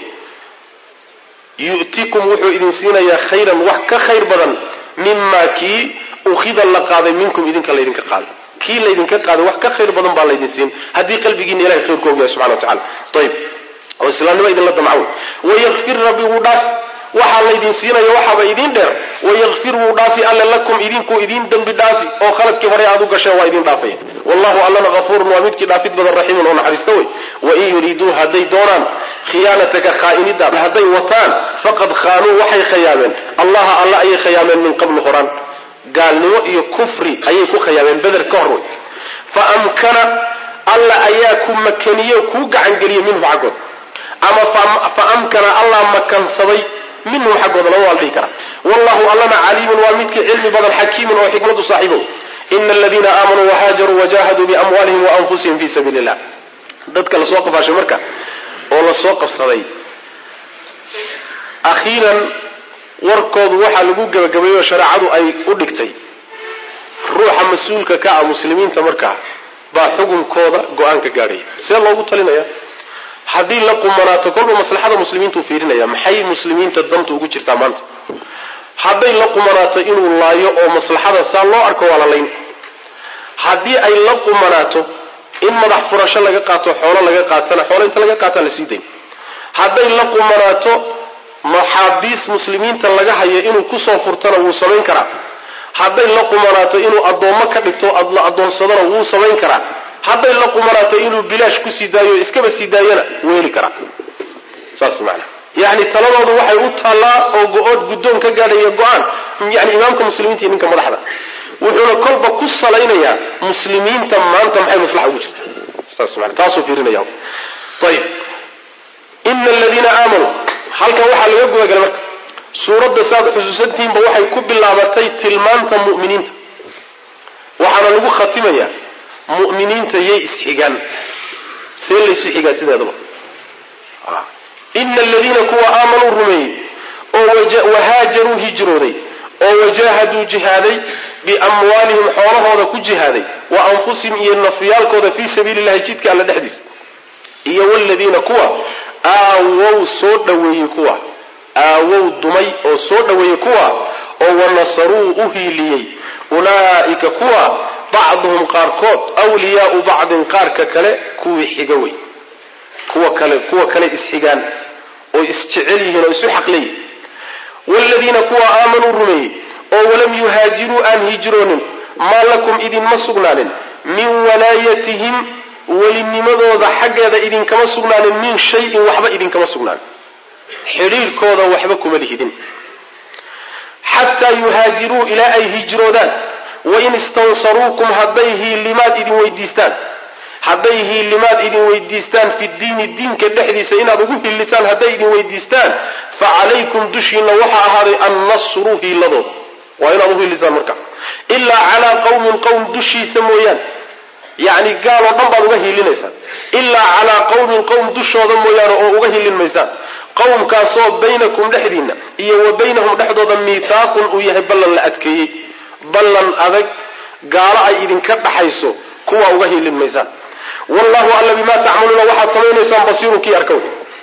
yu'tikum wuxuu idin siinayaa khayran wax ka khayr badan mimaa kii ukhida la qaaday minkum idinka laydinka qaaday kii laydinka qaaday wax ka khayr badan baa laydin siin haddii qalbigiina ilahay khayr ku ogyahay subxana wa tacala ayib oo islaamnimo idinla damcaw wayakfir rabbi wuu dhaaf waxaa laydin siinaya waxaaba idin dheer wayakfir wuu dhaafi alle lakum idinkuu idin dembi dhaafi oo khaladkii hore aad u gasheen waa idin dhaafaya wallahu allana hafuurun waa midkii dhaafid badan raxiimun oo naxariista wey wain yuriduu hadday doonaan khiyaanataka khaa'inidaad hadday wataan faqad khaanuu waxay khayaameen allaha alla ayay khayaameen min qablu horaan gaalnimo iyo kufri ayay ku khayaameen beder ka hor wey fa amkana alla ayaa ku makaniye kuu gacangeliyey minhu xaggooda ama fa amkana allah makansaday minhu xaggooda lama waa la dhihi karaa wallahu allana caliimun waa midkii cilmi badan xakiimun oo xikmadu saaxiibow ina aladiina aamanuu wahaajaruu wajahaduu biamwaalihim waanfusihim fi sabiili illah dadka lasoo qafaashay marka oo lasoo qabsaday akhiiran warkoodu waxaa lagu gebagabeeyey oo shareecadu ay u dhigtay ruuxa mas-uulka ka ah muslimiinta markaa baa xukunkooda go-aan ka gaadhaya see loogu talinaya haddii la qumanaato kolba maslaxada muslimiintuu fiirinaya maxay muslimiinta danta ugu jirtaa maanta hadday la qumanaato inuu laayo oo maslaxada saa loo arko waa la layn haddii ay la qumanaato in madax furasho laga qaato xoolo laga qaatana xoolo inta laga qaataan la sii dayn hadday la qumanaato maxaabiis muslimiinta laga hayo inuu kusoo furtana wuu samayn karaa hadday la qumanaato inuu addoommo ka dhigto la addoonsadana wuu samayn karaa hadday la qumanaato inuu bilaash kusii daayo iskaba sii daayana wuu heli karaa saas maanaa yani taladoodu waxay u taallaa oo go-ood guddoon ka gaadhaya go-aan yani imaamka muslimiinta iyo ninka madaxda wuxuuna kolba ku salaynayaa muslimiinta maanta maxay maslaxa ugu jirta saas maana taasuu fiirinaya ayib ina aladiina aamanuu halkan waxaa laga gudagalay marka suuradda saaad xusuusantihiinba waxay ku bilaabatay tilmaanta mu'miniinta waxaana lagu khatimayaa mu'miniinta yay isxigaan see laysu xigaa sideedaba ina aladiina kuwa aamanuu rumeeyey oo wahaajaruu hijrooday oo wajaahaduu jihaaday biamwaalihim xoolahooda ku jihaaday wa anfusihim iyo nafyaalkooda fii sabiili llahi jidka alla dhexdiisa iyo waladiina kuwa aawow soo dhoweeyey kuwa aawow dumay oo soo dhoweeyey kuwa oo wanasaruu u hiiliyey ulaa'ika kuwa bacduhum qaarkood wliyaau bacdin qaarka kale kuwii xiga wey kuwa kale kuwa kale isxigaan oo isjecel yihiin oo isu xaqleeyihin wladiina kuwa aamanuu rumeeyey oo walam yuhaajiruu aan hijroonin maa lakum idinma sugnaanin min walaayatihim welinimadooda xaggeeda idinkama sugnaanin min shayin waxba idinkama sugnaanin xidhiirkooda waxba kuma lihidin xataa yuhaajiruu ilaa ay hijroodaan wain istansaruukum hadday hiilimaad idin weydiistaan hadday hiilimaad idin weydiistaan fi diini diinka dhexdiisa inaad ugu hiilisaan hadday idin weydiistaan fa calaykum dushiina waxaa ahaaday annasru hiiladooda waa inaad u hiilisaan marka ilaa calaa qawmin qowm dushiisa mooyaane yacni gaal oo dhan baad uga hiilinaysaan ilaa calaa qawmin qowm dushooda mooyaane oo uga hiilin maysaan qowmkaasoo baynakum dhexdiinna iyo wa baynahum dhexdooda miithaaqun uu yahay ballan la adkeeyey ballan adag gaalo ay idinka dhaxayso kuwaa uga hiilin maysaan wallahu alla bimaa tacmaluuna waxaad samaynaysaan basiirun kii arkow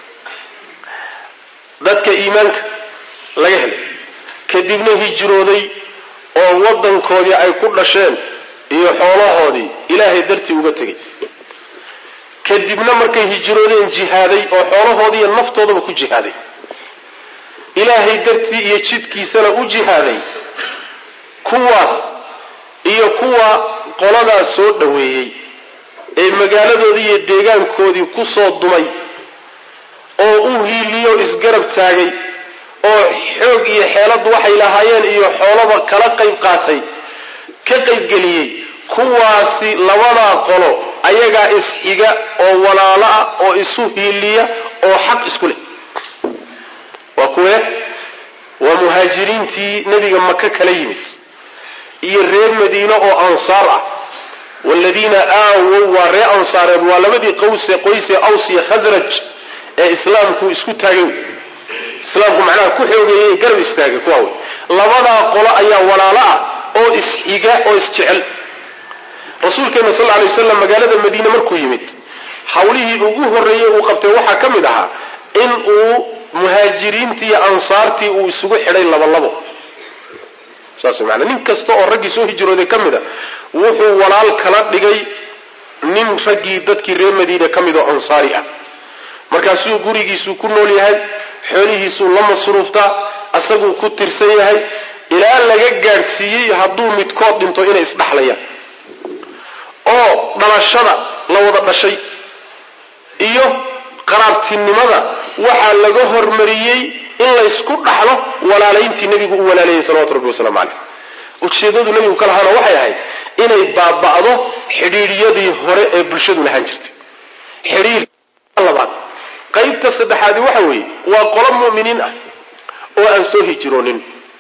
dadka iimaanka laga helay kadibna hijrooday oo waddankoodii ay ku dhasheen iyo xoolahoodii ilaahay dartii uga tegay kadibna markay hijroodeen jihaaday oo xoolahoodii iyo naftoodaba ku jihaaday ilaahay dartii iyo jidkiisana u jihaaday kuwaas iyo kuwa qoladaas soo dhoweeyey ee magaaladoodii iyo deegaankoodii ku soo dumay oo u hiiliyo isgarab taagay oo xoog iyo xeelad waxay lahaayeen iyo xoolaba kala qayb qaatay ka qaybgeliyey kuwaasi labadaa qolo ayagaa isxiga oo walaalo ah oo isu hiiliya oo xaq isku leh waa kuwee waa muhaajiriintii nebiga maka kala yimid iyo reer madiine oo ansaar ah waaladiina aawow waa reer ansaareed waa labadii qawse qoyse aws iyo khasraj ee islaamku isku taagay islaamku macnaha ku xoogeeyey garab istaagay kuwa wey labadaa qolo ayaa walaalo ah oo isxiga oo isjecel rasuulkeena sal alay waslam magaalada madiine markuu yimid hawlihii ugu horreeyey uu qabtay waxaa ka mid ahaa in uu muhaajiriintii iyo ansaartii uu isugu xidhay labalabo saas maanaa nin kasta oo raggii soo hijrooday ka mid a wuxuu walaal kala dhigay nin raggii dadkii reer madiine ka mid oo ansaari ah markaasuu gurigiisuu ku nool yahay xoolihiisuu la masruuftaa asaguu ku tirsan yahay ilaa laga gaadhsiiyey hadduu midkood dhinto inay isdhaxlayaan oo dhalashada la wada dhashay iyo qaraabtinimada waxaa laga hormariyey in laysku dhaxlo walaalayntii nebigu u walaaleeyey salawatu rabbi wasalaamu caleyh ujeedadu nebigu ka lahaana waxay ahayd inay baaba'do xidhiidhyadii hore ee bulshadu lahaan jirtay xidhiir labaad qaybta saddexaadi waxa weeye waa qolo mu'miniin ah oo aan soo hijroonin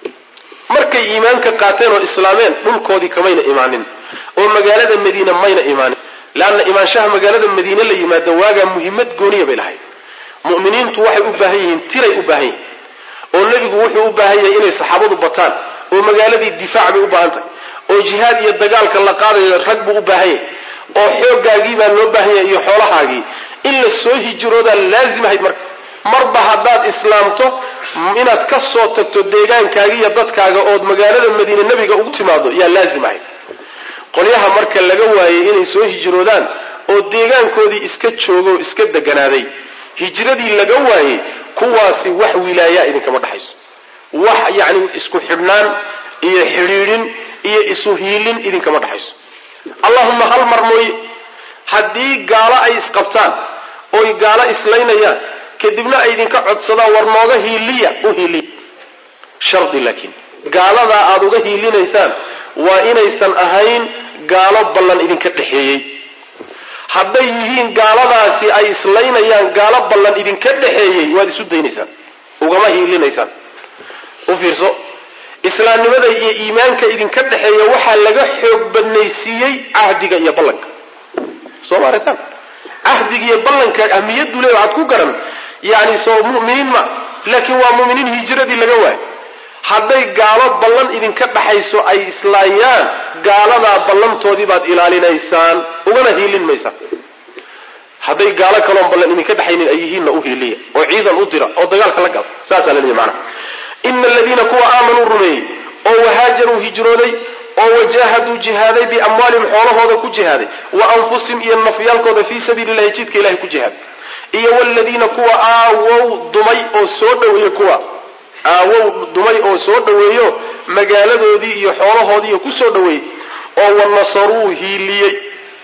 markay iimaanka qaateen oo islaameen dhulkoodii kamayna imaanin oo magaalada madiine mayna imaanin leanna imaanshaha magaalada madiine la yimaado waagaa muhimmad gooniya bay lahayd mu'miniintu waxay u baahan yihiin tiray u baahan yihiin oo nebigu wuxuu u baahan yahay inay saxaabadu bataan oo magaaladii difaac bay u baahan tahay oo jihaad iyo dagaalka la qaadayo rag buu u baahan yahay oo xooggaagii baa loo baahan yahay iyo xoolahaagii in la soo hijroodaa laazim ahayd marka marba haddaad islaamto inaad ka soo tagto deegaankaaga iyo dadkaaga ood magaalada madiine nebiga ugu timaado yaa laazim ahayd qolyaha marka laga waayey inay soo hijroodaan oo deegaankoodii iska joogo oo iska deganaaday hijradii laga waayey kuwaasi wax wilaayaa idinkama dhexayso wax yacni isku xidhnaan iyo xidhiidhin iyo isu hiilin idinkama dhexayso allahuma hal mar mooye haddii gaalo ay isqabtaan oy gaalo islaynayaan kadibna ay idinka codsadaan war nooga hiiliya u hiiliya shardi laakiin gaaladaa aada uga hiilinaysaan waa inaysan ahayn gaalo ballan idinka dhexeeyey hadday yihiin gaaladaasi ay islaynayaan gaalo ballan idinka dhexeeyey waad isu daynaysaan ugama hiilinaysaan u fiirso islaamnimada iyo iimaanka idinka dhexeeya waxaa laga xoog badnaysiiyey cahdiga iyo ballanka soo maaritaan cahdiga iyo ballanka ahmiyaddu le waxaad ku garan yani soo mu'miniin ma laakiin waa mu'miniin hijradii laga waayo hadday gaalo ballan idinka dhaxayso ay islaayaan gaaladaa ballantoodii baad ilaalinaysaan ugana hiilin maysaan hadday gaalo kaloon ballan idinka dhexaynin ay yihiinna u hiiliya oo ciidan u dira oo dagaalka la gala saasaa la leeyahy maanaa ina aladiina kuwa aamanuu rumeeyey oo wahaajaruu hijrooday oo wajaahaduu jihaaday biamwaalihim xoolahooda ku jihaaday wa anfusihim iyo nafyaalkooda fii sabiili llahi jidka ilahay ku jihaaday iyo wladiina kuwa aawow dumay oo soo dhaweeye kuwa aawow dumay oo soo dhoweeyo magaaladoodii iyo xoolahoodiiyo ku soo dhoweeyey oo wanasaruu hiiliyey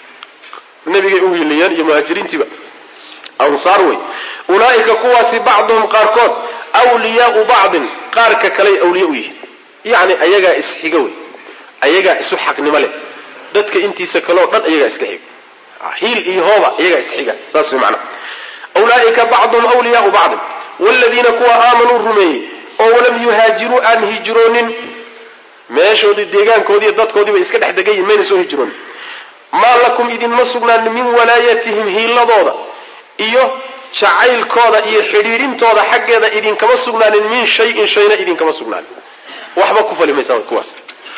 nabigay u hiiliyeen iyo muhaajiriintiiba ansaar wey ulaa'ika kuwaasi bacduhum qaarkood wliyaau bacdin qaarka kaley awliye u yihiin yacni ayagaa isxiga wey ayagaa isu xaqnimo leh dadka intiisa kaleo dhan ayagaa iska xiga hiil iyo hooba ayagaa isxiga saas way macnaha ulaaika bacduhum wliyaau bacdin wladiina kuwa aamanuu rumeeyey oo walam yuhaajiruu aan hijroonin meeshoodii deegaankoodiiyo dadkoodiiba iska dhex degan yihin mayna soo hijroonin maa lakum idinma sugnaanin min walaayatihim hiiladooda iyo jacaylkooda iyo xidhiidhintooda xaggeeda idinkama sugnaanin min shayin shayna idinkama sugnaanin waxba ku fali maysaan kuwaas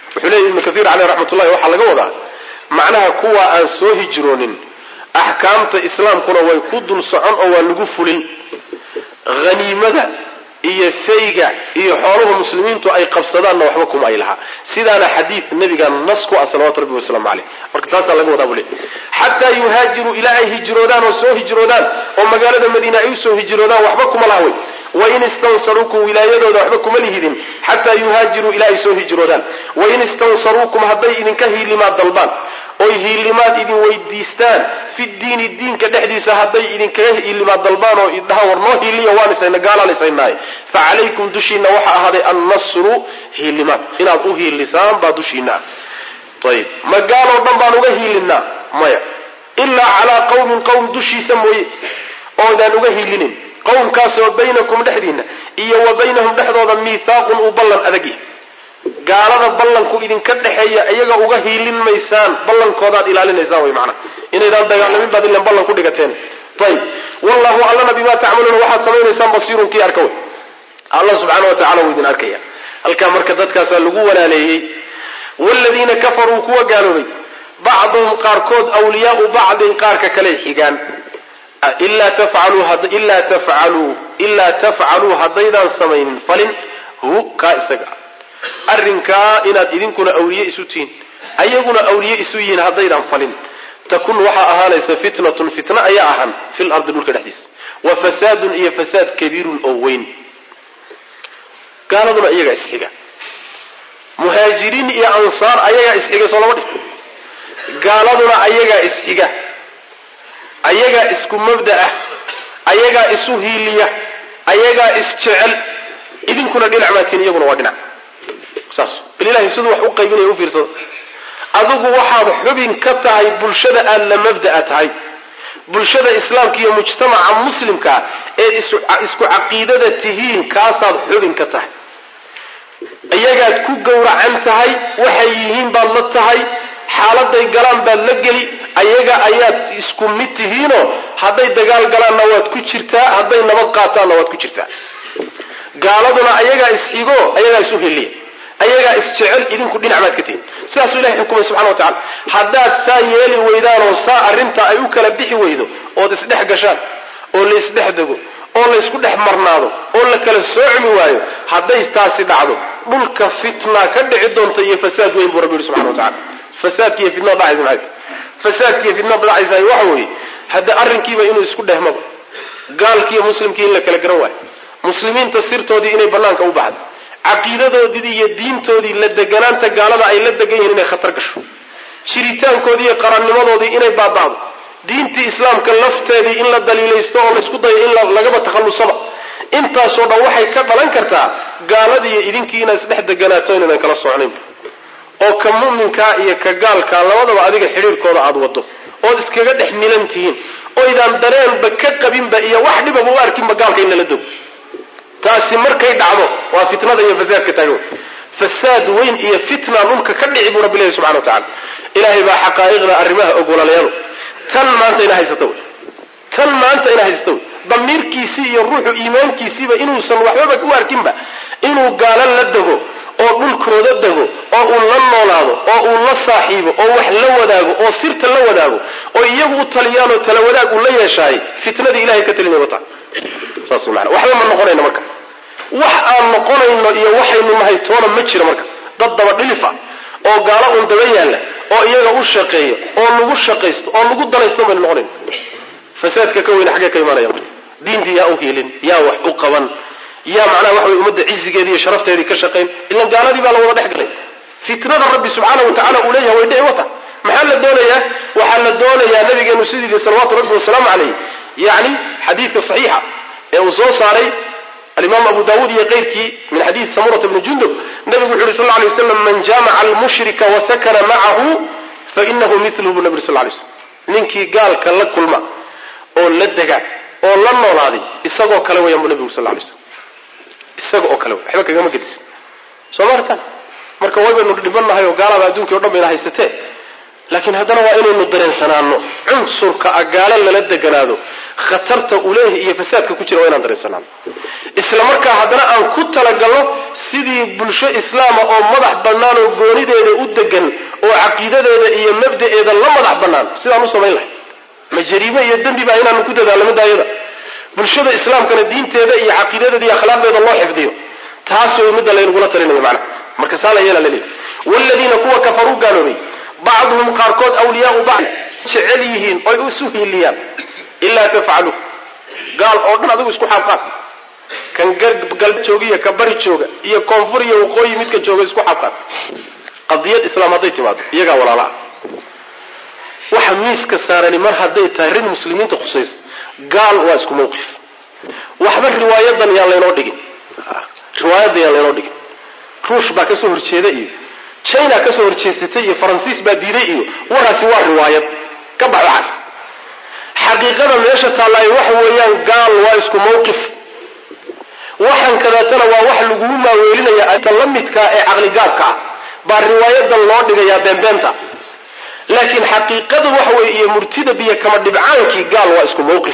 wuxuu leeyahy ibnu kathiir caleyh raxmatullahi waxaa laga wadaa macnaha kuwa aan soo hijroonin axkaamta islaamkuna way ku dul socon oo waa lagu fulin haniimada iyo fayga iyo xooluhu muslimiintu ay qabsadaanna waxba kuma ay lahaa sidaana xadiid nabiga nas ku ah salawatu rabbi wasalaamu caleyh marka taasaa laga wadaa buu le xataa yuhaajiruu ilaa ay hijroodaan oo soo hijroodaan oo magaalada madiina ay usoo hijroodaan waxba kuma laha wey wain istansaruukum wilaayadooda waxba kuma lihidin xataa yuhaajiruu ilaa ay soo hijroodaan wain istansaruukum hadday idinka hiilimaad dalbaan oy hiilimaad idin weydiistaan fi diini diinka dhexdiisa hadday idinkaga hiilimaad dalbaan oo idhahaan war noo hiiliya waan isayna gaalaan isaynaaye fa calaykum dushiina waxaa ahaaday annasru hiilimaad inaad u hiilisaan baa dushiina ah ayib ma gaaloo dhan baan uga hiilinaa maya ilaa calaa qawmin qowm dushiisa mooye oodaan uga hiilinin qowmkaasoo baynakum dhexdiinna iyo wa baynahum dhexdooda miithaaqun uu ballan adag yahay gaalada ballanku idinka dhexeeya iyaga uga hiilin maysaan ballankoodaad ilaalinaysaan way macnaha inaydaan dagaalamin baad ilan ballan ku dhigateen ayib wallahu allana bimaa tacmaluuna waxaad samaynaysaan basiirun kii arka wey allah subxaana wa tacala wuu idin arkaya halkaa marka dadkaasaa lagu walaaleeyey wladiina kafaruu kuwa gaaloobay bacduhum qaarkood wliyaau bacdin qaarka kale xigaan ilaa tafcaluu ilaa tafcaluu haddaydaan samaynin falin hu kaa isaga arrinkaa inaad idinkuna awliye isu tihiin ayaguna awliye isu yihiin haddaydaan falin takun waxaa ahaanaysa fitnatun fitna ayaa ahaan fil ardi dhulka dhexdiisa wa fasaadun iyo fasaad kabiirun oo weyn gaaladuna iyagaa isxiga muhaajiriin iyo ansaar ayagaa isxiga soo lama dhig gaaladuna ayagaa isxiga ayagaa isku mabda ah ayagaa isu hiiliya ayagaa isjecel idinkuna dhinac maatiin iyaguna waa dhinac saas bal ilahay siduu wax u qaybinaya u fiirsada adigu waxaad xubin ka tahay bulshada aad la mabda'a tahay bulshada islaamka iyo mujtamaca muslimkaa eed isku caqiidada tihiin kaasaad xubin ka tahay iyagaad ku gowracan tahay waxay yihiin baad la tahay xaaladay galaan baad la geli ayaga ayaad isku mid tihiinoo hadday dagaal galaanna waad ku jirtaa hadday nabad qaataanna waad ku jirtaa gaaladuna ayagaa isxigo ayagaa isu heliya ayagaa isjecel idinku dhinac baad ka tihiin sidaasuu ilahay xukumay subxana wa tacala haddaad saa yeeli weydaanoo saa arrintaa ay u kala bixi weydo ood isdhex gashaan oo laysdhex dego oo laysku dhex marnaado oo la kala soocmi waayo hadday taasi dhacdo dhulka fitna ka dhici doonta iyo fasaad weyn buu rabbi yihi subxana wa tacala fasaadki iyo fitnada dhacaysa maxay tahay fasaadki iyo fitnada dhacaysa waxa weeye hadda arrinkiiba inuu isku dhehmaba gaalkii iyo muslimkii in la kala garan waayo muslimiinta sirtoodii inay banaanka u baxdo caqiidadoodii iyo diintoodii la deganaanta gaalada ay la degan yihiin inay khatar gasho jiritaankoodii iyo qarannimadoodii inay baaba'do diintii islaamka lafteedii in la daliilaysto oo laysku dayo in lagaba takhallusaba intaasoo dhan waxay ka dhalan kartaa gaaladiiyo idinkii inaad isdhex deganaato inaynan kala socnayn oo ka mu'minkaa iyo ka gaalkaa labadaba adiga xidhiirkooda aada wado ood iskaga dhex milan tihiin oydaan dareenba ka qabinba iyo wax dhibaba u arkinba gaalka in lala dogo taasi markay dhacdo waa fitnada iyo fasaadka taagan fasaad weyn iyo fitna dhulka ka dhici buu rabbi leeyahy subxana wa tacala ilaahay baa xaqaa'iqda arrimaha og walaalayaalo tan maanta ina haysata wey tan maanta ina haysata wey damiirkiisii iyo ruuxu iimaankiisiiba inuusan waxbaba u arkinba inuu gaalo la dego oo dhulkooda dego oo uu la noolaado oo uu la saaxiibo oo wax la wadaago oo sirta la wadaago oo iyagu u taliyaan oo tala wadaag uu la yeeshaay fitnadii ilahay ka talinay wata saas mana waxba ma noqonayno marka wax aan noqonayno iyo waxaynu nahay toona ma jiro marka dad daba dhilifa oo gaalo uun daba yaalla oo iyaga u shaqeeya oo lagu shaqaysto oo lagu dalaysto baynu noqonayn fasaadka ka weyne xaggee ka imaanaya marka diintii yaa u hiilin yaa wax u qaban yaa macnaha waxa wey ummadda cizigeedii iyo sharafteedii ka shaqayn ilan gaaladii baa la wada dhex galay fitnada rabbi subxaana wa tacala uu leeyahay way dhici wata maxaa la doonayaa waxaa la doonayaa nabigeenu sidii salawaatu rabbi wasalaamu calayh yacni xadiidka saxiixa ee uu soo saaray alimaam abu dawuud iyo keyrkii min xadiid samurata bni jundub nabigu wuxu yhi sal lay waslam man jaamaca almushrika wasakana macahu fainahu miluhu bu nabig sal lay slam ninkii gaalka la kulma oo la dega oo la noolaaday isagoo kale wayaan bu nabigu sal lay slam isaga oo kale waxba kagama gedisin soo maartaan marka waybaynu dhibanahay oo gaalaba addunkii o dhan bayna haysatee laakiin haddana waa inaynu dareensanaano cunsurka a gaalo lala deganaado khatarta uleehi iyo fasaadka ku jira waa inaan dareensanaano isla markaa haddana aan ku talagalno sidii bulsho islaama oo madax bannaan oo goonideeda u degan oo caqiidadeeda iyo mabda'eeda la madax bannaan sidaan u samayn lahay ma jariime iyo dembiba inaanu ku dadaalno midaayada bulshada islaamkana diinteeda iyo caqiidadeeda iyo akhlaaqdeeda loo xifdiyo taas way midda laynagula talinayo macnaha marka saa la yeela laleeyahy waaladiina kuwa kafaruu gaaloobay bacduhum qaarkood awliyaau bacd jecel yihiin oy isu hiiliyaan ilaa tafcaluuh gaal oo dhan adigu isku xaabqaad kan galbe jooga iyo ka bari jooga iyo koonfur iyo waqooyi midka jooga isku xaabqaad qadiyad islaam hadday timaado iyagaa walaala ah waxa miiska saarani mar hadday tahay rin muslimiinta khusaysa gaal waa isku mawqif waxba riwaayadan yaan laynoo dhigin riwaayadan yaan laynoo dhigin ruush baa kasoo horjeeda iyo china kasoo horjeesatay iyo faransiis baa diiday iyo waraasi waa riwaayad ka bax waxaas xaqiiqada meesha taallaaye waxa weeyaan gaal waa isku mawqif waxan kadaatana waa wax lagugu maaweelinaya ta la midkaa ee caqligaabka ah baa riwaayadan loo dhigayaa beenbeenta laakiin xaqiiqada waxa weeye iyo murtida biyo kama dhibcaankii gaal waa isku mawqif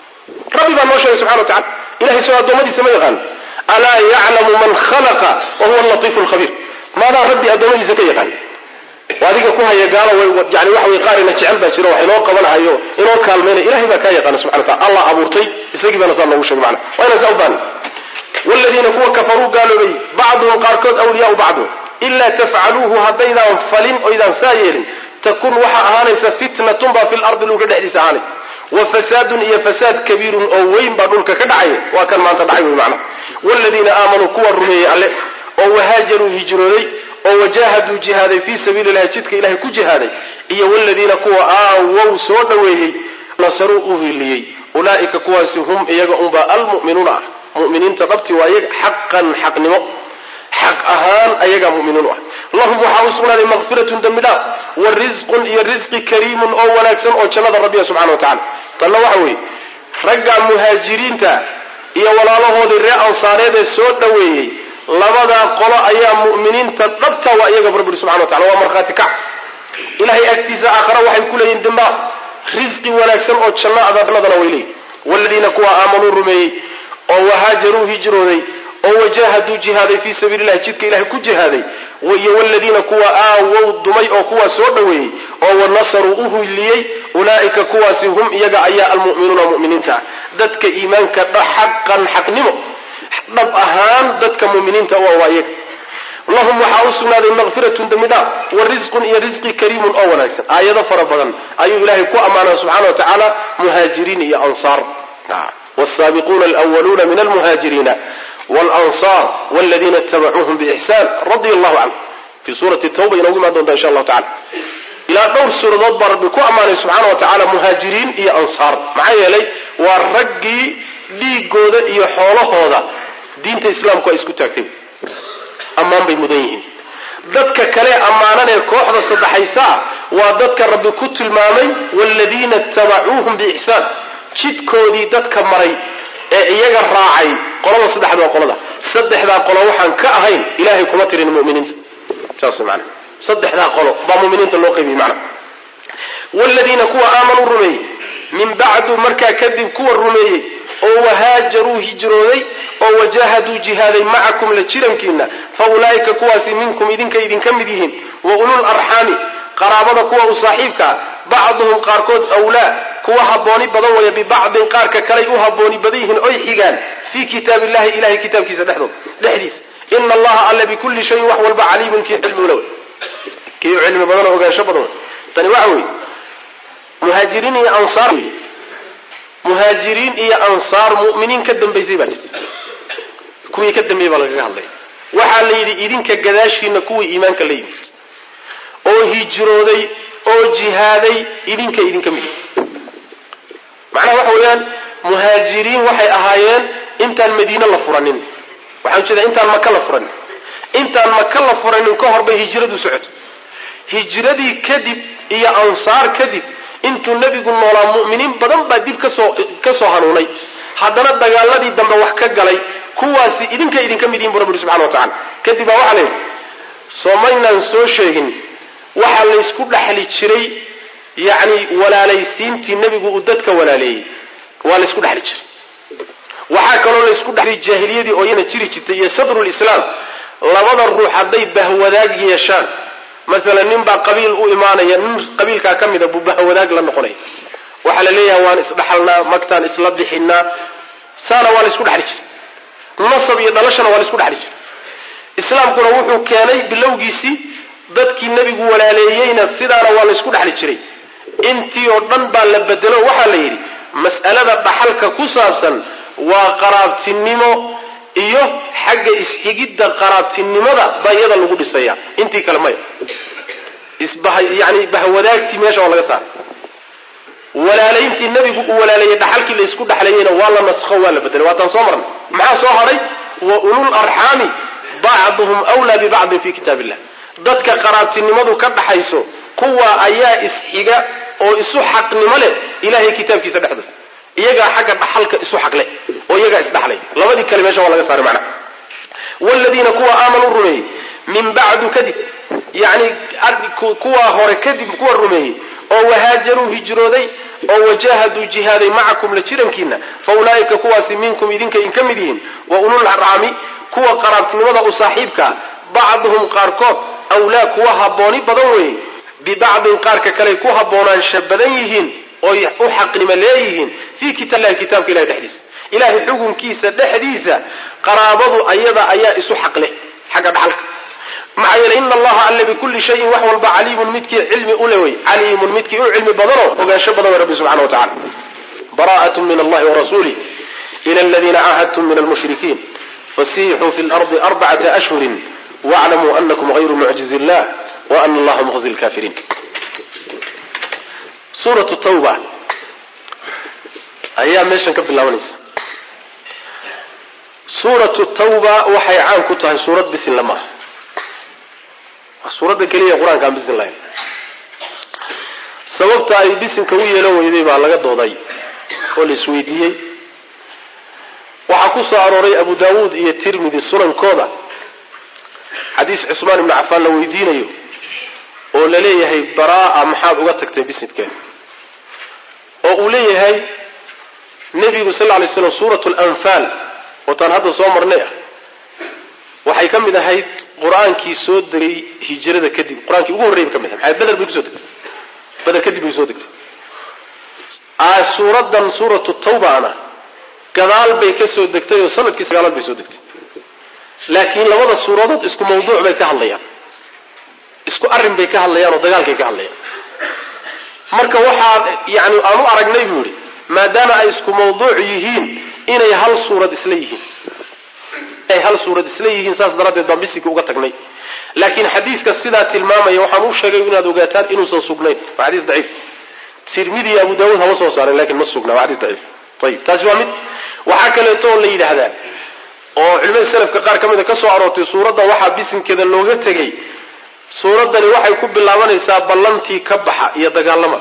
rabbi baa noo sheegay subxana wa tacala ilahay soo addoommadiisa ma yaqaan alaa yaclamu man khalaqa wa huwa alatiifu lkhabiir maadaa rabbi addoommadiisa ka yaqaan adiga ku haya gaalo yani waxa wey qaarina jecel baa jiro wax inoo qabanahayo inoo kaalmaynaya ilahay baa kaa yaqaana subxana wataala allah abuurtay isagii baana saa noogu sheegay macana waa inaan saa u baahan waaladiina kuwa kafaruu gaaloobay bacduhum qaarkood awliyaau bacdu ilaa tafcaluuhu haddaydaan falin oydaan saa yeelin takun waxaa ahaanaysa fitnatun baa fi lardi dhulka dhexdiisa ahaanay wa fasaadun iyo fasaad kabiirun oo weyn baa dhulka ka dhacaya waa kan maanta dhacay wey macana waaladiina aamanuu kuwa rumeeyey alle oo wahaajaruu hijrooday oo wajaahaduu jihaaday fii sabiili llahi jidka ilahay ku jihaaday iyo waladiina kuwa aawow soo dhoweeyey nasaruu u hiiliyey ulaa'ika kuwaasi hum iyaga unbaa almu'minuuna ah mu'miniinta dhabti waa iyaga xaqan xaqnimo xaq ahaan ayagaa mu'miniin u ah lahum waxaa u sugnaaday makfiratun dembi dhaaf wa risqun iyo risqi kariimun oo wanaagsan oo jannada rabbiya subxana wa tacala tanna waxa weeye ragga muhaajiriinta iyo walaalahoodii reer ansaareed ee soo dhoweeyey labadaa qolo ayaa mu'miniinta dhabta waa iyaga rabbi subxana wa tacala waa markhaati kac ilahay agtiisa aakhara waxay ku leeyihin dembaab risqi wanaagsan oo janno adaabnadana way leeyihin waladiina kuwa aamanuu rumeeyey oo wahaajaruu hijrooday oo wajahaduu jihaaday fii sabiili llahi jidka ilahay ku jihaaday iyo waladiina kuwa aawow dumay oo kuwaa soo dhoweeyey oo wanasaruu u hiliyey ulaa'ika kuwaasi hum iyaga ayaa almu'minuuna mu'miniinta ah dadka iimaanka xaqan xaqnimo dhab ahaan dadka muminiinta u waa iyaga lahum waxaa u sugnaaday makfiratun dembi dhaaf wa risqun iyo risqi kariimun oo wanaagsan aayado fara badan ayuu ilaahay ku ammaanaa subxana wa tacaala muhaajiriin iyo ansaar wsaabiquuna alwaluuna min almuhaajiriina wاlanصar wاladiina itabacuuhum bixsan radia allahu canhu fii suurati tawba inoogu imaan doonta insha allahu tacala ilaa dhowr suuradood baa rabbi ku ammaanay subxaana wa tacaala muhaajiriin iyo ansaar maxaa yeelay waa raggii dhiigooda iyo xoolahooda diinta islaamku ay isku taagtay ammaan bay mudan yihiin dadka kale ammaananee kooxda saddexaysaa waa dadka rabbi ku tilmaamay waaladiina itabacuuhum biixsaan jidkoodii dadka maray ee iyaga raacay qolada saddexaad waa qolada saddexdaa qolo waxaan ka ahayn ilahay kuma tirin muminiinta saas man saddexdaa qolo baa muminiinta loo qaybiyey mana wladiina kuwa aamanuu rumeeyey min bacdu markaa kadib kuwa rumeeyey oo wahaajaruu hijrooday oo wajahaduu jihaaday macakum la jirankiina fa ulaa'ika kuwaasi minkum idinka idinka mid yihiin wa ulul arxaami qaraabada kuwa u saaxiibkaa bacduhum qaarkood awlaa kuwa habbooni badan waya bibacdin qaarka kaley u habbooni badan yihiin oy xigaan fii kitaab illahi ilahay kitaabkiisa dhexdood dhexdiisa ina allaha alle bikulli shayin wax walba caliimun kii cilmigula wey kii cilmi badan oo ogaansho badan wey tani waxa weeye muhaajiriin iyo ansaar muhaajiriin iyo ansaar mu'miniin ka dambaysay baa jirta kuwii ka dambeeyey baa lagaga hadlaya waxaa la yidhi idinka gadaashiina kuwii iimaanka la yimid oo hijrooday oo jihaaday idinka idinka mid macnaha waxa weeyaan muhaajiriin waxay ahaayeen intaan madiine la furanin waxaan ujeeda intaan maka la furanin intaan maka la furanin ka hor bay hijradu socoto hijradii kadib iyo ansaar kadib intuu nebigu noolaa mu'miniin badan baa dib kasoo ka soo hanuunay haddana dagaaladii dambe wax ka galay kuwaasi idinka idinka mid yihin bu rabbi subxana wa tacala kadib baa waxaa layidhi soomaynaan soo sheegin waxaa laysku dhexli jiray yacni walaalaysiintii nebigu uu dadka walaaleeyey waa laysku dhexli jiray waxaa kaloo laysku dhexli jaahiliyadii oo iyana jiri jirtay iyo sadrulislaam labada ruux hadday bahwadaag yeeshaan maalan nin baa qabiil u imaanaya nin qabiilkaa ka mida buu bahwadaag la noqonaya waxaa la leeyahay waan isdhaxalnaa magtaan isla bixinaa saana waa la isku dhexli jiray nasab iyo dhalashana waa la isku dhexli jiray islaamkuna wuxuu keenay bilowgiisii dadkii nebigu walaaleeyeyna sidaana waa la isku dhexli jiray intii oo dhan baa la bedelo waxaa la yidhi mas'alada dhaxalka ku saabsan waa qaraabtinimo iyo xagga isxigidda qaraabtinimada baa iyada lagu dhisaya intii kale maya yani bahwadaagtii meesha waa laga saaray walaalayntii nebigu uu walaaleeyey dhaxalkii la isku dhexlayeyna waa la naskho waa la bedelay waataan soo marnay maxaa soo hadhay wa ulul arxaami bacduhum wlaa bibacdin fi kitaab illah dadka qaraabtinimadu ka dhaxayso kuwa ayaa isxiga oo isu xaqnimo leh ilahay kitaabkiisa dhexdooda iyagaa xagga dhaxalka isu xaqleh oo iyagaa isdhaxlay labadii kale meesha waa laga saaray macnaha wladiina kuwa aamanuu rumeeyey min bacdu kadib yani kuwaa hore kadib kuwa rumeeyey oo wahaajaruu hijrooday oo wajahaduu jihaaday macakum la jirankiina fa ulaa'ika kuwaasi minkum idinka in ka mid yihiin wa ulul arcaami kuwa qaraabtinimada u saaxiibkaa bacduhum qaarkood awlaa kuwa habbooni badan weeye bibacdin qaarka kaley ku haboonaansha badan yihiin oy u xaqnimo leeyihiin fii kitaabillahi kitaabka ilahi dhexdiisa ilahay xukunkiisa dhexdiisa qaraabadu ayada ayaa isu xaq leh xagga dhaxalka maxaa yeele ina allaha alle bikulli shayin wax walba caliimun midkii cilmi ule wey caliimun midkii u cilmi badanoo ogaansho badan wey rabbi subxana wa tacala bara'at min allahi warasuulih ila aladiina caahadtum min almushrikiin fasixuu fi lardi arbacata ashhurin waclamuu anakum hayru mucjizi illah wa ana allaha muqzi lkafiriin suuratu tawba ayaa meeshan ka bilaabanaysa suuratu tawba waxay caan ku tahay suurad bisinla maaha waa suuradda keliya qur-aanka aan bisin lahayn sababta ay bisinka u yeelan weyday baa laga dooday oo la isweydiiyey waxaa ku soo arooray abu daawuud iyo tirmidi sunankooda xadiis cusmaan ibnu cafaan la weydiinayo oo la leeyahay baraa maxaad uga tagtay bisinkeeda oo uu leeyahay nebigu sal lay slam suurat lanfaal ootaan hadda soo marnay ah waxay ka mid ahayd qur-aankii soo degay hijrada kadib qur-aankii ugu horrey bay ka mid ahay beder bay kusoo degtay beder kadib bay kusoo degtay suuraddan suuratu tawbana gadaal bay ka soo degtay oo sanadkii sagaalaad bay soo degtay laakiin labada suuradood isku mawduuc bay ka hadlayaan isku arrin bay ka hadlayaan oo dagaalkay ka hadlayaan marka waxaa yani aan u aragnay buu yidhi maadaama ay isku mawduuc yihiin inay hal suurad isla yihiin ay hal suurad isla yihiin saas daraaddeed baan bisinka uga tagnay laakiin xadiiska sidaa tilmaamaya waxaan u sheegay inaad ogaataan inuusan sugnayn waa xadiis daciif tirmidi iyo abu daawuud hama soo saaren lakin ma sugna waa xadiis daciif ayib taasi waa mid waxaa kaleeto oo la yidhaahdaa oo culimada selafka qaar ka mida ka soo aroortay suuraddan waxaa bisinkeeda looga tegey suuraddani waxay ku bilaabanaysaa ballantii ka baxa iyo dagaalama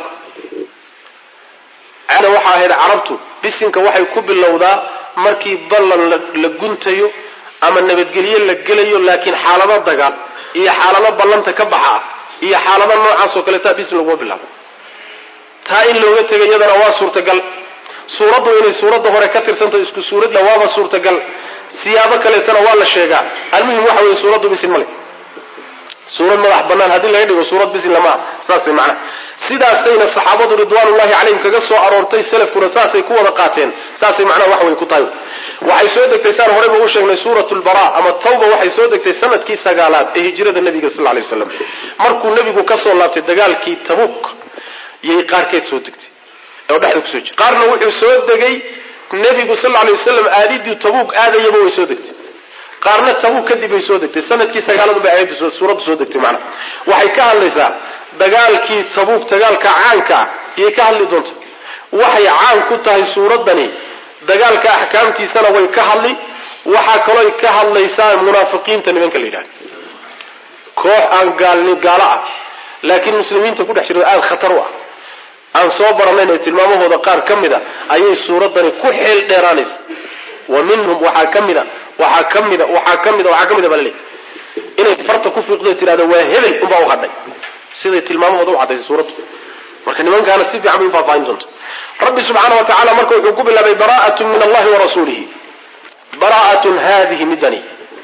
ana waxaa ahayd carabtu bisinka waxay ku bilowdaa markii ballan la guntayo ama nabadgelyo la gelayo laakiin xaalado dagaal iyo xaalado ballanta ka baxa ah iyo xaalado noocaas oo kaleeta bisin laguma bilaabo taa in looga tegay iyadana waa suurtagal suuraddu inay suuradda hore ka tirsanto isku suuradla waaba suurtagal siyaabo kaleetana waa la sheegaa almuhim waxa weye suuraddu bisin male suurad madax banaan haddii laga dhigo suurad bisin lama saas way macnaha sidaasayna saxaabadu ridwaanullahi calayhim kaga soo aroortay salafkuna saasay ku wada qaateen saasay macnaha wax way ku tahay waxay soo degtay saan horeyba u sheegnay suuratu lbara ama tawba waxay soo degtay sanadkii sagaalaad ee hijrada nabiga sal lay waslam markuu nebigu kasoo laabtay dagaalkii tabuk yay qaarkeed soo degtay oo dhexda kusoo jira qaarna wuxuu soo degay nebigu sal lay wasalam aadidii tabuk aadayaba way soo degtay qaarna tabuk kadib bay soo degtay sanadkii sagaaladu bay aayaddu suuraddu soo degtay macnaha waxay ka hadlaysaa dagaalkii tabuuk dagaalka caanka ah iyay ka hadli doonta waxay caan ku tahay suuraddani dagaalka axkaamtiisana way ka hadli waxaa kalooy ka hadlaysaa munaafiqiinta nimanka la yidhahda koox aan gaalni gaalo ah laakiin muslimiinta ku dhex jiro aada khatar u ah aan soo baranayn ee tilmaamahooda qaar ka mid a ayay suuraddani ku xeel dheeraanaysa wa minhum waxaa ka mida waxaa ka mida waxaa ka mida waxaa ka mida baa laleeyahy inay farta ku fiiqdo tirahdo waa hebel unbaa u hadhay siday tilmaamahooda u caddaysay suuraddu marka nimankaana si fiican bay u faahfaahin doonta rabbi subxaana wa tacala marka wuxuu ku bilaabay bara'atun min allahi wa rasuulihi bara'atun haadihi midani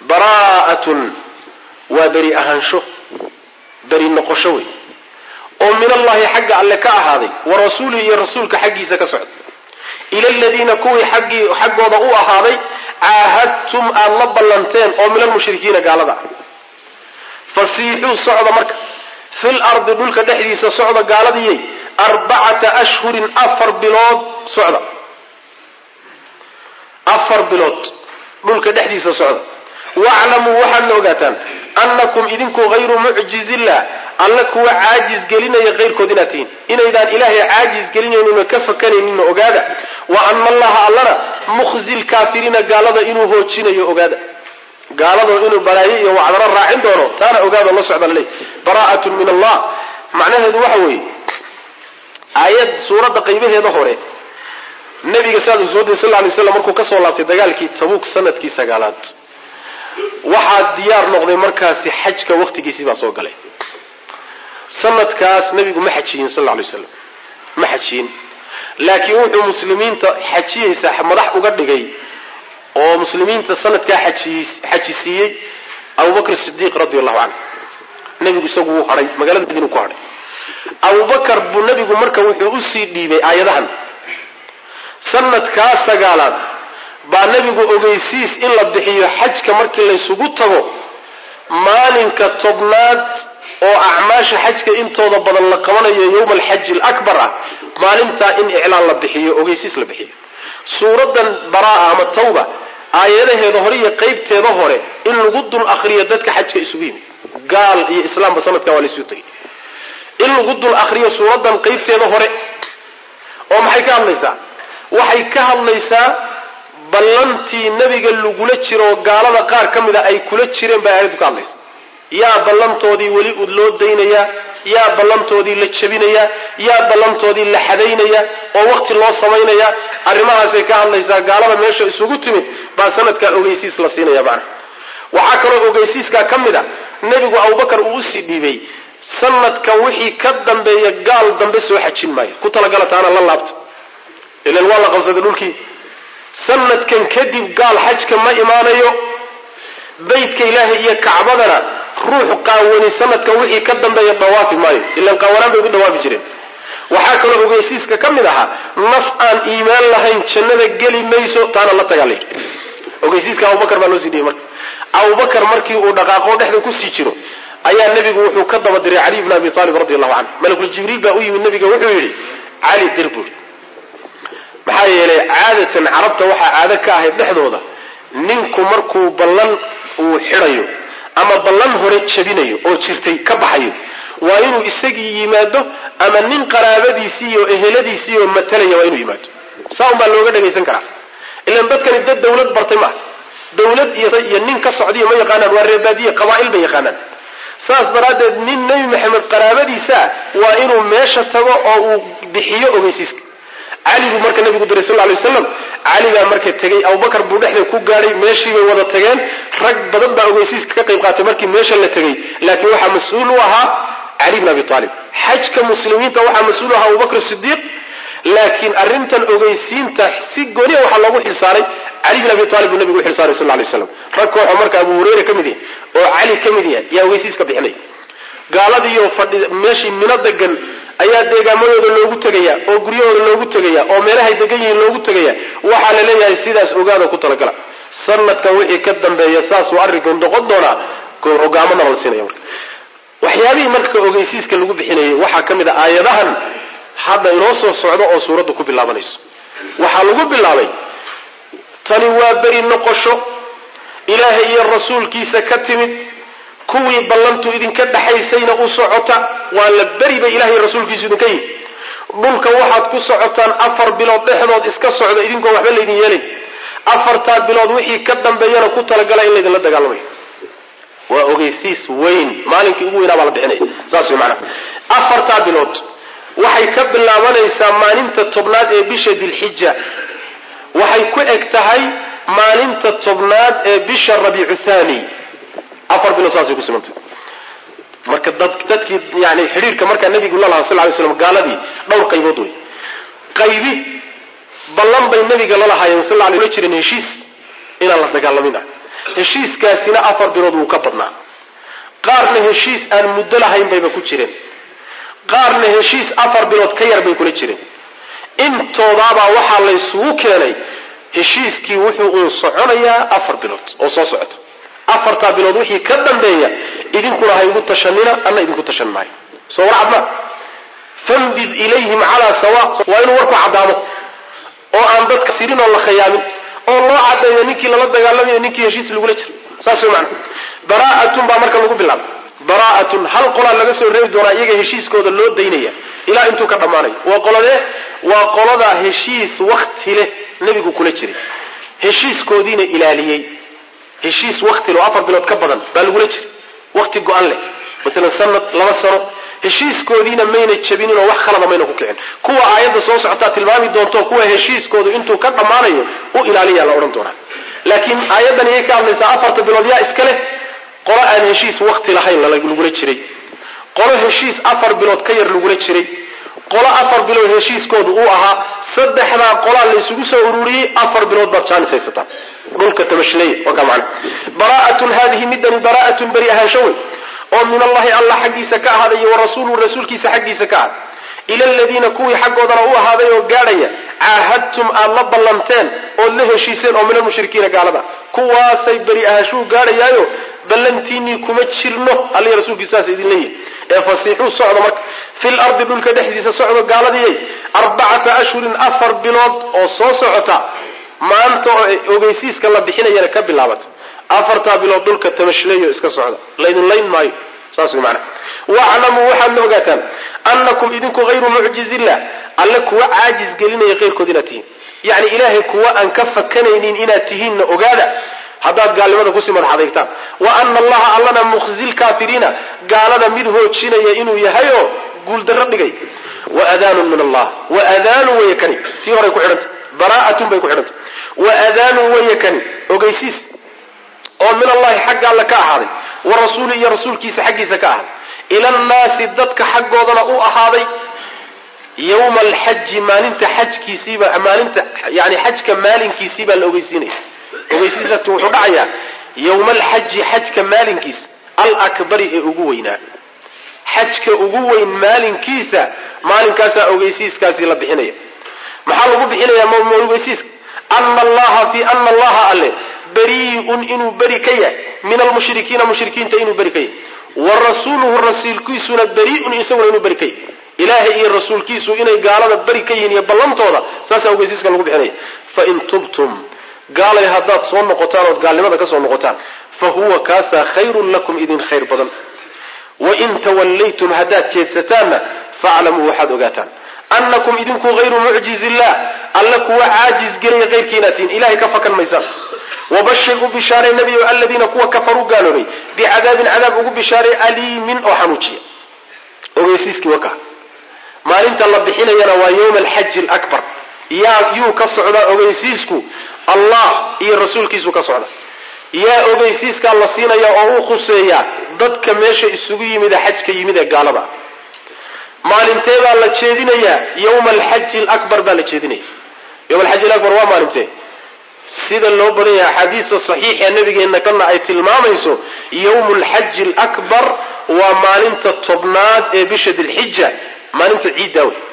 baraa'atun waa beri ahaansho beri noqosho wey oo min allahi xagga alle ka ahaaday wa rasuulihi iyo rasuulka xaggiisa ka socda ila aladiina kuwii xaggii xaggooda u ahaaday caahadtum aada la ballanteen oo min almushrikiina gaalada ah fasiixuu socda marka fil ardi dhulka dhexdiisa socda gaaladiyey arbacata ashhurin afar bilood socda afar bilood dhulka dhexdiisa socda waclamuu waxaadna ogaataan annakum idinku hayru mucjizillah alla kuwa caajis gelinaya kayrkood inaad tihiin inaydaan ilaahay caajis gelinayninoo ka fakanayninna ogaada wa ana allaha allana mukhzi lkaafiriina gaalada inuu hoojinayo ogaada gaaladoo inuu balaayo iyo wacdaro raacin doono taana ogaado la socda laleey bara'atun min allah macnaheedu waxa weeye aayad suuradda qaybaheeda hore nabiga saadu soo diri sal lay slam markuu kasoo laabtay dagaalkii tabuuk sanadkii sagaalaad waxaa diyaar noqday markaasi xajka wakhtigiisii baa soo galay sanadkaas nabigu ma xajiyin sal lay slam ma xajiyin laakiin wuxuu muslimiinta xajiyeysa madax uga dhigay oo muslimiinta sanadkaa xajisiiyey abubakr sidiiq radi allahu canhu nebigu isagu wuu hadhay magaalada madiinu ku hadhay abubakar buu nebigu marka wuxuu usii dhiibay aayadahan sanadkaa sagaalaad baa nebigu ogeysiis in la bixiyo xajka markii laysugu tago maalinka tobnaad oo acmaasha xajka intooda badan la qabanayo yowma alxaji alakbar ah maalintaa in iclaan la bixiyo ogeysiis la bixiyo suuradan baraa ama tawba aayadaheeda hore iyo qaybteeda hore in lagu dul akriyo dadka xajka isugu yimid gaal iyo islaamba sanadkan waa laysu tegay in lagu dul akriyo suuradan qaybteeda hore oo maxay ka hadlaysaa waxay ka hadlaysaa ballantii nebiga lagula jiro oo gaalada qaar ka mida ay kula jireen bay aayaddu ka hadlaysa yaa ballantoodii weli ud loo daynayaa yaa ballantoodii la jebinayaa yaa ballantoodii la xadaynaya oo wakti loo samaynaya arrimahaasay ka hadlaysaa gaalada meesha isugu timid baa sanadkaa ogeysiis la siinaya macna waxaa kaloo ogeysiiskaa ka mid a nebigu abubakar uu usii dhiibay sanadkan wixii ka dambeeya gaal dambe soo xajin maayo ku talagala taana la laabta ilan waa la qabsaday dhulkii sanadkan kadib gaal xajka ma imaanayo baydka ilaahay iyo kacbadana ruux qaawani sanadkan wixii ka dambeeya dhawaafi maayo ilan qaawanaan bay ugu dhawaafi jireen waxaa kaloo ogeysiiska ka mid ahaa naf aan iimaan lahayn jannada geli mayso taana la tagaa layidhi ogeysiiska abubakar baa loo sii dhiyey marka abubakar markii uu dhaqaaqo dhexda kusii jiro ayaa nebigu wuxuu ka daba diray cali bn abi aalib radi allahu canhu malakul jibriil baa u yimid nebiga wuxuu yidhi cali dir buuri maxaa yeelay caadatan carabta waxaa caado ka ahayd dhexdooda ninku markuu ballan uu xidhayo ama ballan hore jabinayo oo jirtay ka baxayo waa inuu isagii yimaado ama nin qaraabadiisii iyo eheladiisii oo matalaya waa inuu yimaado saa un baa looga dhagaysan karaa ilan dadkani dad dawlad bartay maaha dawlad iyo nin ka socdiyo ma yaqaanaan waa reebaadiye qabaa'il bay yaqaanaan saas daraaddeed nin nebi maxamed qaraabadiisa waa inuu meesha tago oo uu bixiyo ogeysiiska cali buu marka nabigu diray sal lay waslam cali baa marka tegey abubakar buu dhexda ku gaadhay meeshii bay wada tageen rag badan baa ogeysiiska ka qayb qaatay markii meesha la tegey laakiin waxaa mas-uul u ahaa cali bn abi aalib xajka muslimiinta waxaa mas-uul u ahaa abubakr sidiiq laakiin arrintan ogeysiinta si gooniya waxaa loogu xilsaaray cali bin abi aalib buu nabigu u xilsaaray sal lay slam rag kooxoo marka abu hurayra ka mid yahay oo cali ka mid yahay yaa ogeysiiska bixinay gaaladiiyo fadhi meeshii mino degan ayaa deegaamadooda loogu tegaya oo guryahooda loogu tegaya oo meelahay degan yihiin loogu tegaya waxaa la leeyahay sidaas ogaada ku talagala sanadkan wixii ka dambeeya saasuu arrinku noqon doonaa hogaamadana la siinaya marka waxyaabihii marka ogeysiiska lagu bixinayay waxaa ka mid a aayadahan hadda inoo soo socdo oo suuradda ku bilaabanayso waxaa lagu bilaabay tani waa beri noqosho ilaahay iyo rasuulkiisa ka timid kuwii ballantu idinka dhaxaysayna u socota waa la beri bay ilahay rasuulkiisu idinka yihi dhulka waxaad ku socotaan afar bilood dhexdood iska socda idinkoo waxba laydin yeelay afartaa bilood wixii ka dambeeyana ku talagala in laydinla dagaalamayo waa ogeysiis weyn maalinkii ugu weynaa baa la bixinaya saas way macnaha afartaa bilood waxay ka bilaabanaysaa maalinta tobnaad ee bisha dilxija waxay ku eg tahay maalinta tobnaad ee bisha rabiicu thani afar bilood saasay ku simantay marka dad dadkii yani xidhiirka markaa nabigu la lahaa sal lay slam gaaladii dhowr qaybood wey qaybi ballan bay nabiga la lahaayeen sal lay la jireen heshiis inaan la dagaalamin ah heshiiskaasina afar bilood wuu ka badnaa qaarna heshiis aan muddo lahayn bayba ku jireen qaarna heshiis afar bilood ka yar bay kula jireen intoodaabaa waxaa laysugu keenay heshiiskii wuxuu uun soconayaa afar bilood oo soo socota afartaa bilood wixii ka dambeeya idinkuna ha igu tashanina anna idinku tashan maayo soo war cadma fambid ilayhim calaa sawa waa inuu warku caddaado oo aan dadka sirin oo la khayaamin oo loo caddeeyo ninkii lala dagaalamayo ninkii heshiis lagula jiro saas way macana baraa'atun baa marka lagu bilaabay baraa'atun hal qolaa laga soo reebi doonaa iyaga heshiiskooda loo daynaya ilaa intuu ka dhammaanayo waa qoladee waa qoladaa heshiis wakti leh nebigu kula jiray heshiiskoodiina ilaaliyey heshiis wakti leh oo afar bilood ka badan baa lagula jiray wakti go-an leh maalan sanad laba sano heshiiskoodiina mayna jabinin oo wax khalada mayna ku kicin kuwa aayadda soo socotaa tilmaami doonto kuwa heshiiskoodu intuu ka dhammaanayo u ilaaliyaa la odhan doonaa laakiin aayaddan iyay ka hadlaysaa afarta bilood yaa iska leh qolo aan heshiis wakti lahayn lagula jiray qolo heshiis afar bilood ka yar lagula jiray qolo afar bilood heshiiskoodu uu ahaa saddexdaa qolaa laysugu soo ururiyey afar bilood baad jaanis haysataa dhulka tabashleeya waa kaa macana baraa'atun haadihi midani baraa'atun beri ahaansho wey oo min allahi allah xaggiisa ka ahaaday iyo wa rasuuluhu rasuulkiisa xaggiisa ka ahaaday ila aladiina kuwii xaggoodana u ahaaday oo gaadhaya caahadtum aad la ballanteen ood la heshiiseen oo min almushrikiina gaalada kuwaasay beri ahaanshuu gaadhayaayo ballantiinii kuma jirno allihi rasuulkiisaas idin leeyihi ee fasiixuu socdo marka fil ardi dhulka dhexdiisa socdo gaaladiyay arbacata ashhurin afar bilood oo soo socota maanta oo ogeysiiska la bixinayana ka bilaabata afartaa bilood dhulka tamashleeyo iska socda laydin layn maayo saas way macnaha waclamuu waxaadna ogaataan annakum idinku hayru mucjizillah alle kuwa caajis gelinaya keyrkood inaad tihiin yacni ilaahay kuwa aan ka fakanaynin inaad tihiinna ogaada haddaad gaalnimada kusii madax adeegtaan wa ana allaha allana mukhzi lkaafiriina gaalada mid hoojinaya inuu yahay oo guuldarro dhigay waadaanun min allah waadaanun weeye kani tii horay ku xidhantay baraa'atun bay ku xidhantay waadaanun weeye kani ogeysiis oo min allahi xagga alle ka ahaaday wa rasuuli iyo rasuulkiisa xaggiisa ka ahaaday ila annaasi dadka xaggoodana u ahaaday yowma alxaji maalinta xajkiisiiba maalinta yani xajka maalinkiisii baa la ogeysiinaya ogeysiisatu wuxuu dhacayaa yowma alxaji xajka maalinkiisa alakbari ee ugu weynaa xajka ugu weyn maalinkiisa maalinkaasaa ogeysiiskaasi la bixinaya maxaa lagu bixinaya ma ogeysiiska ana allaha fi ana allaha alle beriiun inuu beri ka yahay min almushrikiina mushrikiinta inuu beri ka yahay wa rasuuluhu rasuulkiisuna beriiun isaguna inuu beri ka yahay ilaahay iyo rasuulkiisu inay gaalada beri ka yihiin iyo ballantooda saasaa ogeysiiska lagu bixinaya fain tubtum gaalay haddaad soo noqotaan ood gaalnimada ka soo noqotaan fa huwa kaasaa khayrun lakum idin khayr badan wain tawallaytum haddaad jeedsataanna faaclamuu waxaad ogaataan annakum idinku hayru mucjiz illah alle kuwa caajis gelaya qayrkiinaad tihiin ilahay ka fakan maysaan wabashir u bishaaray nebiyo aladiina kuwa kafaruu gaaloobay bicadaabin cadaab ugu bishaaray aliimin oo xanuujiya ogeysiiskii waka maalinta la bixinayana waa yowma alxaji alakbar yaa yuu ka socdaa ogeysiisku allah iyo rasuulkiisu ka socda yaa ogeysiiskaa la siinaya oo u khuseeya dadka meesha isugu yimid ee xajka yimid ee gaalada maalintee baa la jeedinayaa yowma alxaji alakbar baa la jeedinaya yowma alxaji alakbar waa maalintee sida loo badan yahay axaadiista saxiixa nabigeenna kana ay tilmaamayso yowmu alxaji alakbar waa maalinta tobnaad ee bisha dilxija maalinta ciiddaa wey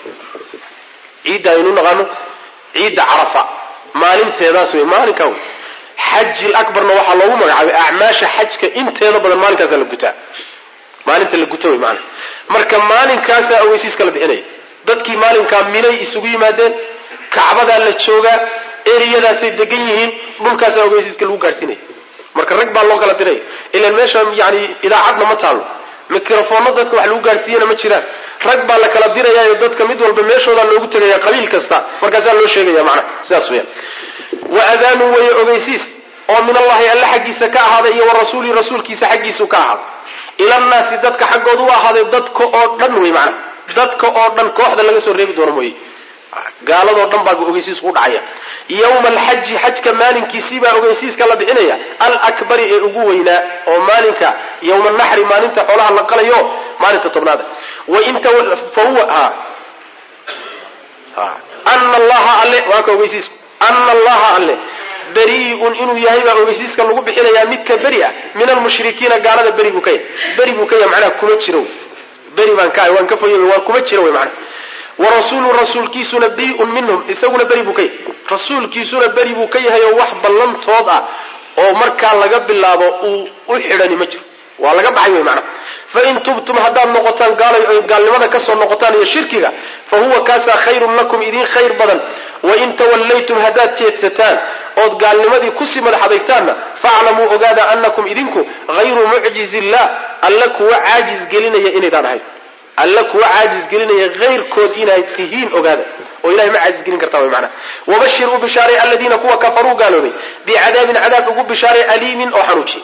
ciidda aynu naqaano ciidda carafa maalinteedaas wey maalinkaa wey xaji labarna waxaa loogu magacaabay acmaasha xajka inteeda badan maalinkaasa la gutaa maalinta la guta wey maana marka maalinkaasaa ogeysiiska la bixinaya dadkii maalinkaa minay isugu yimaadeen kacbadaa la joogaa eriyadaasay degan yihiin dhulkaasaa ogeysiiska lagu gaadhsiinaya marka rag baa loo kala diraya ilan meesha yani idaacadna ma taalo mikrofoonno dadka wax lagu gaadhsiiyana ma jiraan rag baa la kala dirayaayo dadka mid walba meeshoodaa loogu tegaya qabiil kasta markaasaa loo sheegaya macnaha sidaas weyaan wa adaanu weeye ogeysiis oo min allahi alle xaggiisa ka ahaaday iyo wa rasuulihi rasuulkiisa xaggiisu ka ahaaday ilannaasi dadka xaggooda u ahaaday dadka oo dhan wey macnaha dadka oo dhan kooxda laga soo reebi doono mooye gaaladoo dhan baa ogeysiisku u dhacaya yowma alxaji xajka maalinkiisii baa ogeysiiska la bixinaya alakbari ee ugu weynaa oo maalinka yowma naxri maalinta xoolaha la qalayo maalinta tobnaada wainta fahuwa ana allaha alle waa ka ogeysiisku ana allaha alle beri'un inuu yahay baa ogeysiiska lagu bixinayaa midka beri ah min almushrikiina gaalada beri buu ka yahay beri buu ka yahay macnaha kuma jiro beri baan ka waan ka fogeey waa kuma jiro wey macnaha warasuulu rasuulkiisuna beri'un minhum isaguna beri buu ka yahay rasuulkiisuna beri buu ka yahay oo wax ballantood ah oo markaa laga bilaabo uu u xidhani ma jiro waa laga baxay wey macnaha fain tubtum haddaad noqotaan gaalay oy gaalnimada kasoo noqotaan iyo shirkiga fa huwa kaasaa khayrun lakum idin khayr badan wain tawallaytum haddaad jeedsataan ood gaalnimadii kusii madax adeegtaanna faaclamuu ogaada anakum idinku hayru mucjiz illah alla kuwa caajis gelinaya inaydaan ahayn alla kuwa caajis gelinaya hayrkood inaad tihiin ogaada oo ilahay ma caajis gelin kartaa wy macnaha wabashir u bishaaray aladiina kuwa kafaruu gaaloobay bicadaabin cadaab ugu bishaaray aliimin oo xanuujiye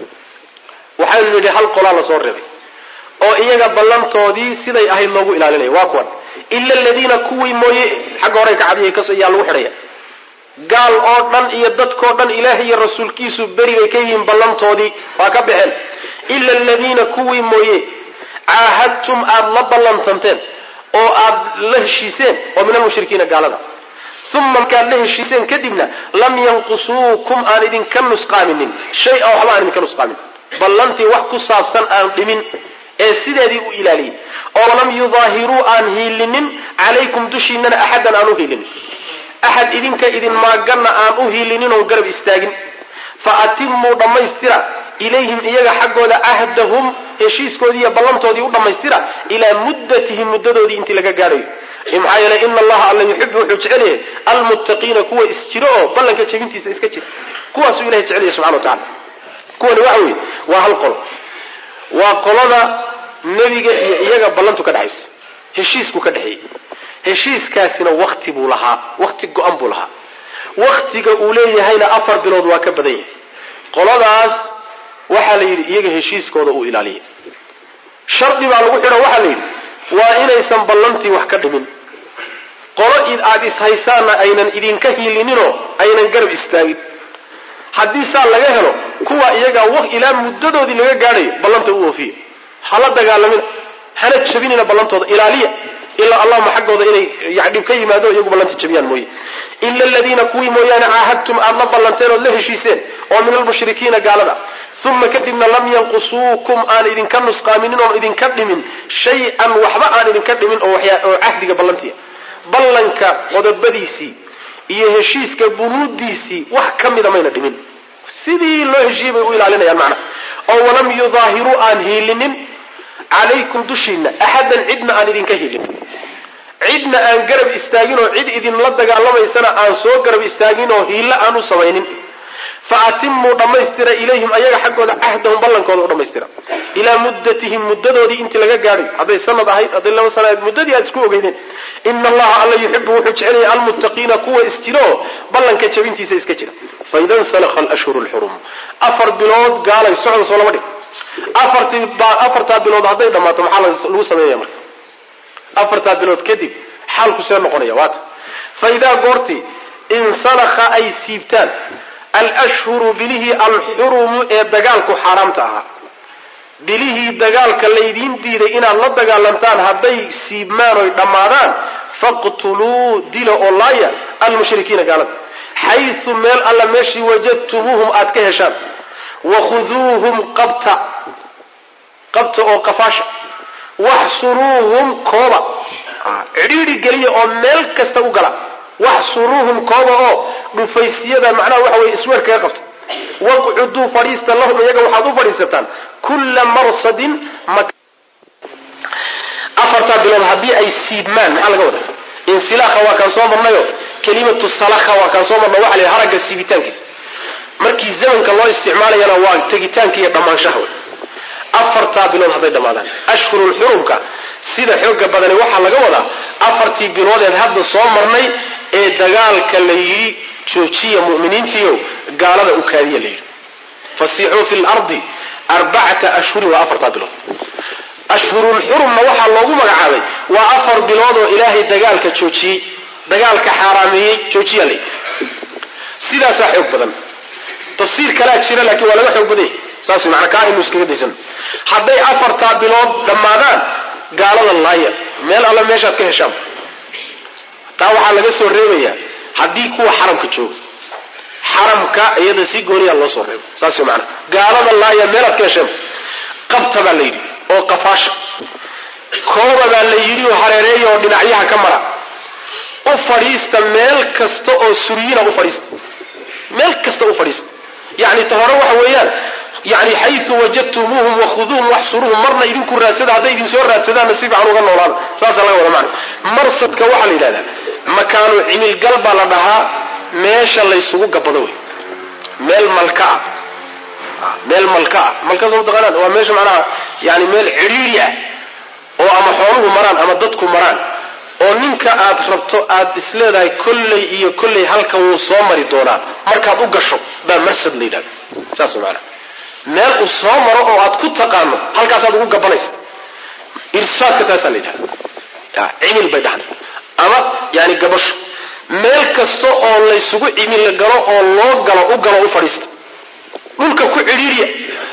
waxaynu nidhi hal qolaa lasoo reebay oo iyaga ballantoodii siday ahayd loogu ilaalinaya waa kuwan ila aladiina kuwii mooye xagga hore kacadiya yaa lagu xidhaya gaal oo dhan iyo dadkoo dhan ilaahay iyo rasuulkiisu beri bay ka yihiin ballantoodii waa ka baxeen ila aladiina kuwii mooye caahadtum aada la ballantanteen oo aad la heshiiseen oo min almushrikiina gaalada uma markaad la heshiiseen kadibna lam yanqusuukum aan idinka nusqaaminin shay a waxba aan idinka nusqaamin ballantii wax ku saabsan aan dhimin ee sideedii u ilaaliyey oo lam yudaahiruu aan hiilinin calaykum dushiinana axadan aan u hiilinin axad idinka idin maaganna aan u hiilinin oo garab istaagin fa atimuu dhammaystira ilayhim iyaga xaggooda cahdahum heshiiskoodii iyo ballantoodii u dhammaystira ilaa muddatihim muddadoodii intii laga gaadhayo maxaa yeelay ina allaha alla yuxibu wuxuu jecel yahay almuttaqiina kuwa isjiro oo ballanka jebintiisa iska jira kuwaasuu ilahay jecel yahay subxana wa tacala kuwani waxa weeye waa hal qolo waa qolada nebiga iyo iyaga ballantu ka dhexaysa heshiisku ka dhexeeyey heshiiskaasina wakti buu lahaa wakti go-an buu lahaa waktiga uu leeyahayna afar bilood waa ka badan yahay qoladaas waxaa la yidhi iyaga heshiiskooda uu ilaaliyay shardi baa lagu xidho waxaa la yidhi waa inaysan ballantii wax ka dhimin qolo aada ishaysaanna aynan idinka hiilininoo aynan garab istaagin haddii saa laga helo kuwa iyaga ilaa muddadoodii laga gaadhayo ballanta u oofiya hala dagaalamina hana jabinina ballantooda ilaaliya ilaa allahuma xaggooda inay dhib ka yimaado iyagu ballanta jabiyaan mooye ila aladiina kuwii mooyaane caahadtum aada la ballanteen ood la heshiiseen oo min almushrikiina gaalada uma kadibna lam yanqusuukum aan idinka nusqaaminin oon idinka dhimin shay-an waxba aan idinka dhimin oo cahdiga ballantiia ballanka qodobadiisii iyo heshiiska bunuudiisii wax ka mida mayna dhimin sidii loo heshiiyey bay u ilaalinayaan macnaha oo walam yudaahiruu aan hiilinin calaykum dushiina axadan cidna aan idinka hiilinin cidna aan garab istaagin oo cid idinla dagaalamaysana aan soo garab istaagin oo hiillo aan u samaynin fa atimuu dhammaystira ilayhim ayaga xaggooda cahdahum ballankooda u dhammaystira ilaa muddatihim muddadoodii intii laga gaadhay hadday sanad ahayd hadday laba sana ahayd muddadii aad isku ogeydeen ina allaha alla yuxibu wuxuu jecelaya almuttaqiina kuwa isjiro oo ballanka jabintiisa iska jira faida nsalakha alashhuru lxurum afar bilood gaalay socda soo lama dhig afartii afartaa bilood hadday dhammaato maxaa lagu sameynaya marka afartaa bilood kadib xaalku see noqonaya waata fa idaa goortii insalakha ay siibtaan alashhuru bilihii alxurumu ee dagaalku xaaraamta ahaa bilihii dagaalka laydiin diiday inaad la dagaalantaan hadday siibmaan oy dhammaadaan faqtuluu dila oo laaya almushrikiina gaalada xaysu meel alla meeshii wajadtumuuhum aad ka heshaan wakhuduuhum qabta qabta oo qafaasha waxsuruuhum kooba cidhiidhi geliya oo meel kasta u gala waxsuruuhum kooba oo dhufaysyada macnaha waxa weye isweer kaga qabta waqcuduu fadhiista lahum iyaga waxaad u fadhiisataan kulla marsadin afartaa bilood haddii ay siibmaan maxaa laga wadaa insilaaha waa kaan soo marnayo kelimatu salakha waa kaan soo marna waxa la haragga siibitaankiisa markii zamanka loo isticmaalayana waa tegitaanka iyo dhammaanshaha wey afartaa bilood hadday dhammaadaan ashhurulxurumka sida xooga badani waxaa laga wadaa afartii biloodeed hadda soo marnay ee dagaalka la yidhi joojiya mu'miniintiio gaalada u kaadiya la yidhi fasiixuu fi lardi arbacata ashhurin waa afartaa bilood ashhurulxurumna waxaa loogu magacaabay waa afar bilood oo ilaahay dagaalka joojiyey dagaalka xaaraameeyey joojiya la yidhi sidaasaa xoog badan tafsiir kalaa jira laakiin waa laga xoog badan yahay saas manaa kaa aynu iskaga daysan hadday afartaa bilood dhammaadaan gaalada laaya meel alla meeshaad ka heshaan taa waxaa laga soo reebayaa haddii kuwa xaramka jooga xaramka iyada si gooniya loo soo reebo saas maana gaalada laaya meelaad ka hesheen qabta baa la yidhi oo qafaasha kooba baa la yidhi oo hareereeya oo dhinacyaha ka mara u fadhiista meel kasta oo suryina u fadhiista meel kasta u fadhiista yani ta hore waxa weeyaan yani xayu wajadtumuuhum wakhuduuhum waxsuruuhum marna idinku raadsada hadday idin soo raadsadaanna si fiican uga noolaada saasaa laga wada macna marsadka waxaa la yidhahdaa makaanu cimilgal baa la dhahaa meesha laysugu gabado wey meel malka ah meel malka ah malka soo taqaanaan waa meesha macnaha yani meel cidhiidhi ah oo ama xooluhu maraan ama dadku maraan oo ninka aad rabto aad isleedahay kolley iyo kolley halkan wuu soo mari doonaa markaad u gasho baa marsad la yidhahda saas maanaa meel uu soo maro oo aad ku taqaano halkaasaad ugu gabanaysa irsaadka taasaa la yidhahda cimil bay dhahan ama yani gabasho meel kasta oo laysugu cimil galo oo loo galo u galo u fadhiista dhulka ku cidhiiriya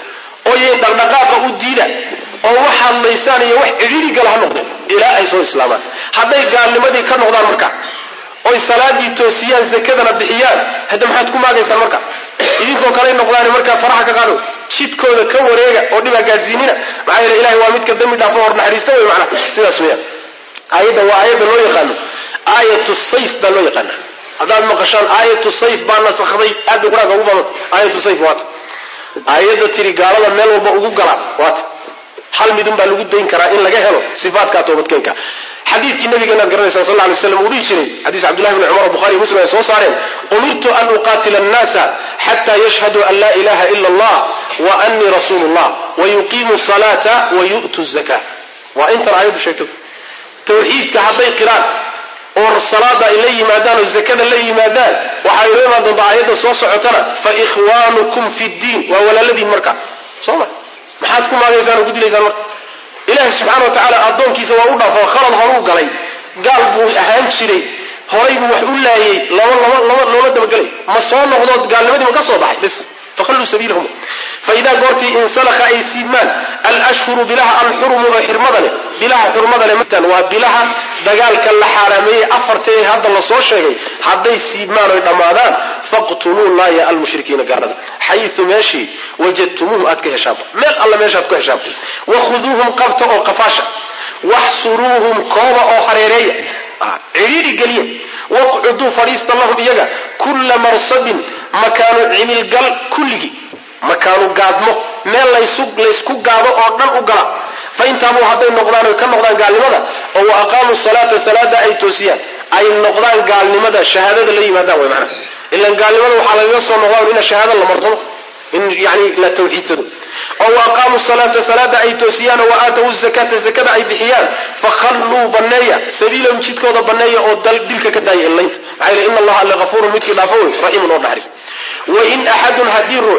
oo yay dhaqdhaqaaqa u diida oo waxaad laysaan iyo wax cidhiiri gala ha noqdeen ilaa ay soo islaamaan hadday gaalnimadii ka noqdaan marka oy salaadii toosiyaan zakadana bixiyaan hadda maxaad ku maagaysaan marka idinkoo kaley noqdaan markaa faraha ka qaado jidkooda ka wareega oo dhibaa gaadhsiinina maxaa yeele ilahay waa midka dambi dhaafo hor naxariista wey macnaha sidaas weeyaan aayadda waa aayadda loo yaqaano aayatu sayf baa loo yaqaana haddaad maqashaan aayatu sayf baa nasakday aad bay qur-aanka ugu badan aayatu sayf waata aayadda tiri gaalada meel walba ugu gala waata hal midun baa lagu dayn karaa in laga helo sifaatkaa toobadkeenka xadiidkii nabigeenaad garanaysaa sal ly slam uu dhihi jiray xadiis cabdullahi bni cumar bukhari muslim ay soo saareen umirtu an uqaatila annaasa xata yashhaduu an laa ilaha ila allah wa anii rasuulu llah wa yuqiimu salaata wa yu'tu zaka waa intan aayaddu sheegto tawxiidka hadday qiraan oo salaada ay la yimaadaan oo zakada la yimaadaan waxay la imaan doontaa aayadda soo socotana fa ikhwaanukum fi ddiin waa walaaladiin marka soo ma maxaad ku maagaysaan oo ku dilaysaan marka ilaahi subxaana wa tacaala addoonkiisa waa u dhaafo khalad horuu galay gaal buu ahaan jiray horay buu wax u laayay lama lama lama looma dabagelay ma soo noqdood gaalnimadii ma ka soo baxay bis fakhalluu sabiilahum faidaa goortii insalakha ay siibmaan alashhuru bilaha alxurumu oo xirmada leh bilaha xurmada leh matan waa bilaha dagaalka la xaaraameeyey afarta ee hadda lasoo sheegay hadday siibmaan oy dhammaadaan faqtuluu laaya almushrikiina gaalada xayu meeshii wajadtumuuhum aad ka heshaanba meel alla meeshaad ku heshaanba wakhuduuhum qabta oo qafaasha waxsuruuhum kooba oo hareereeya cidhiidhi geliya waqcuduu fadhiista lahum iyaga kulla marsadin makaanu cimilgal kulligii makaanu gaadmo meel laysku gaado oo dhan u gala fa intaabuu hadday noqdaan oy ka noqdaan gaalnimada oo wa aqaamuu salaata salaada ay toosiyaan ay noqdaan gaalnimada shahaadada la yimaadaan way macnaha ilan gaalnimada waxaa lagaga soo noqdaan ina shahaada la martado in yani la tawxiidsado oo wa aqaamuu salaata salaada ay toosiyaan oo wa aatawu zakata zakada ay bixiyaan fakhalluu banneeya sabiilahum jidkooda banneeya oo dilka ka daaya illaynta maxaa yele ina allaha alle hafuurun midkii dhaafo wey raxiimun oo naxariis wain axadun haddii ruux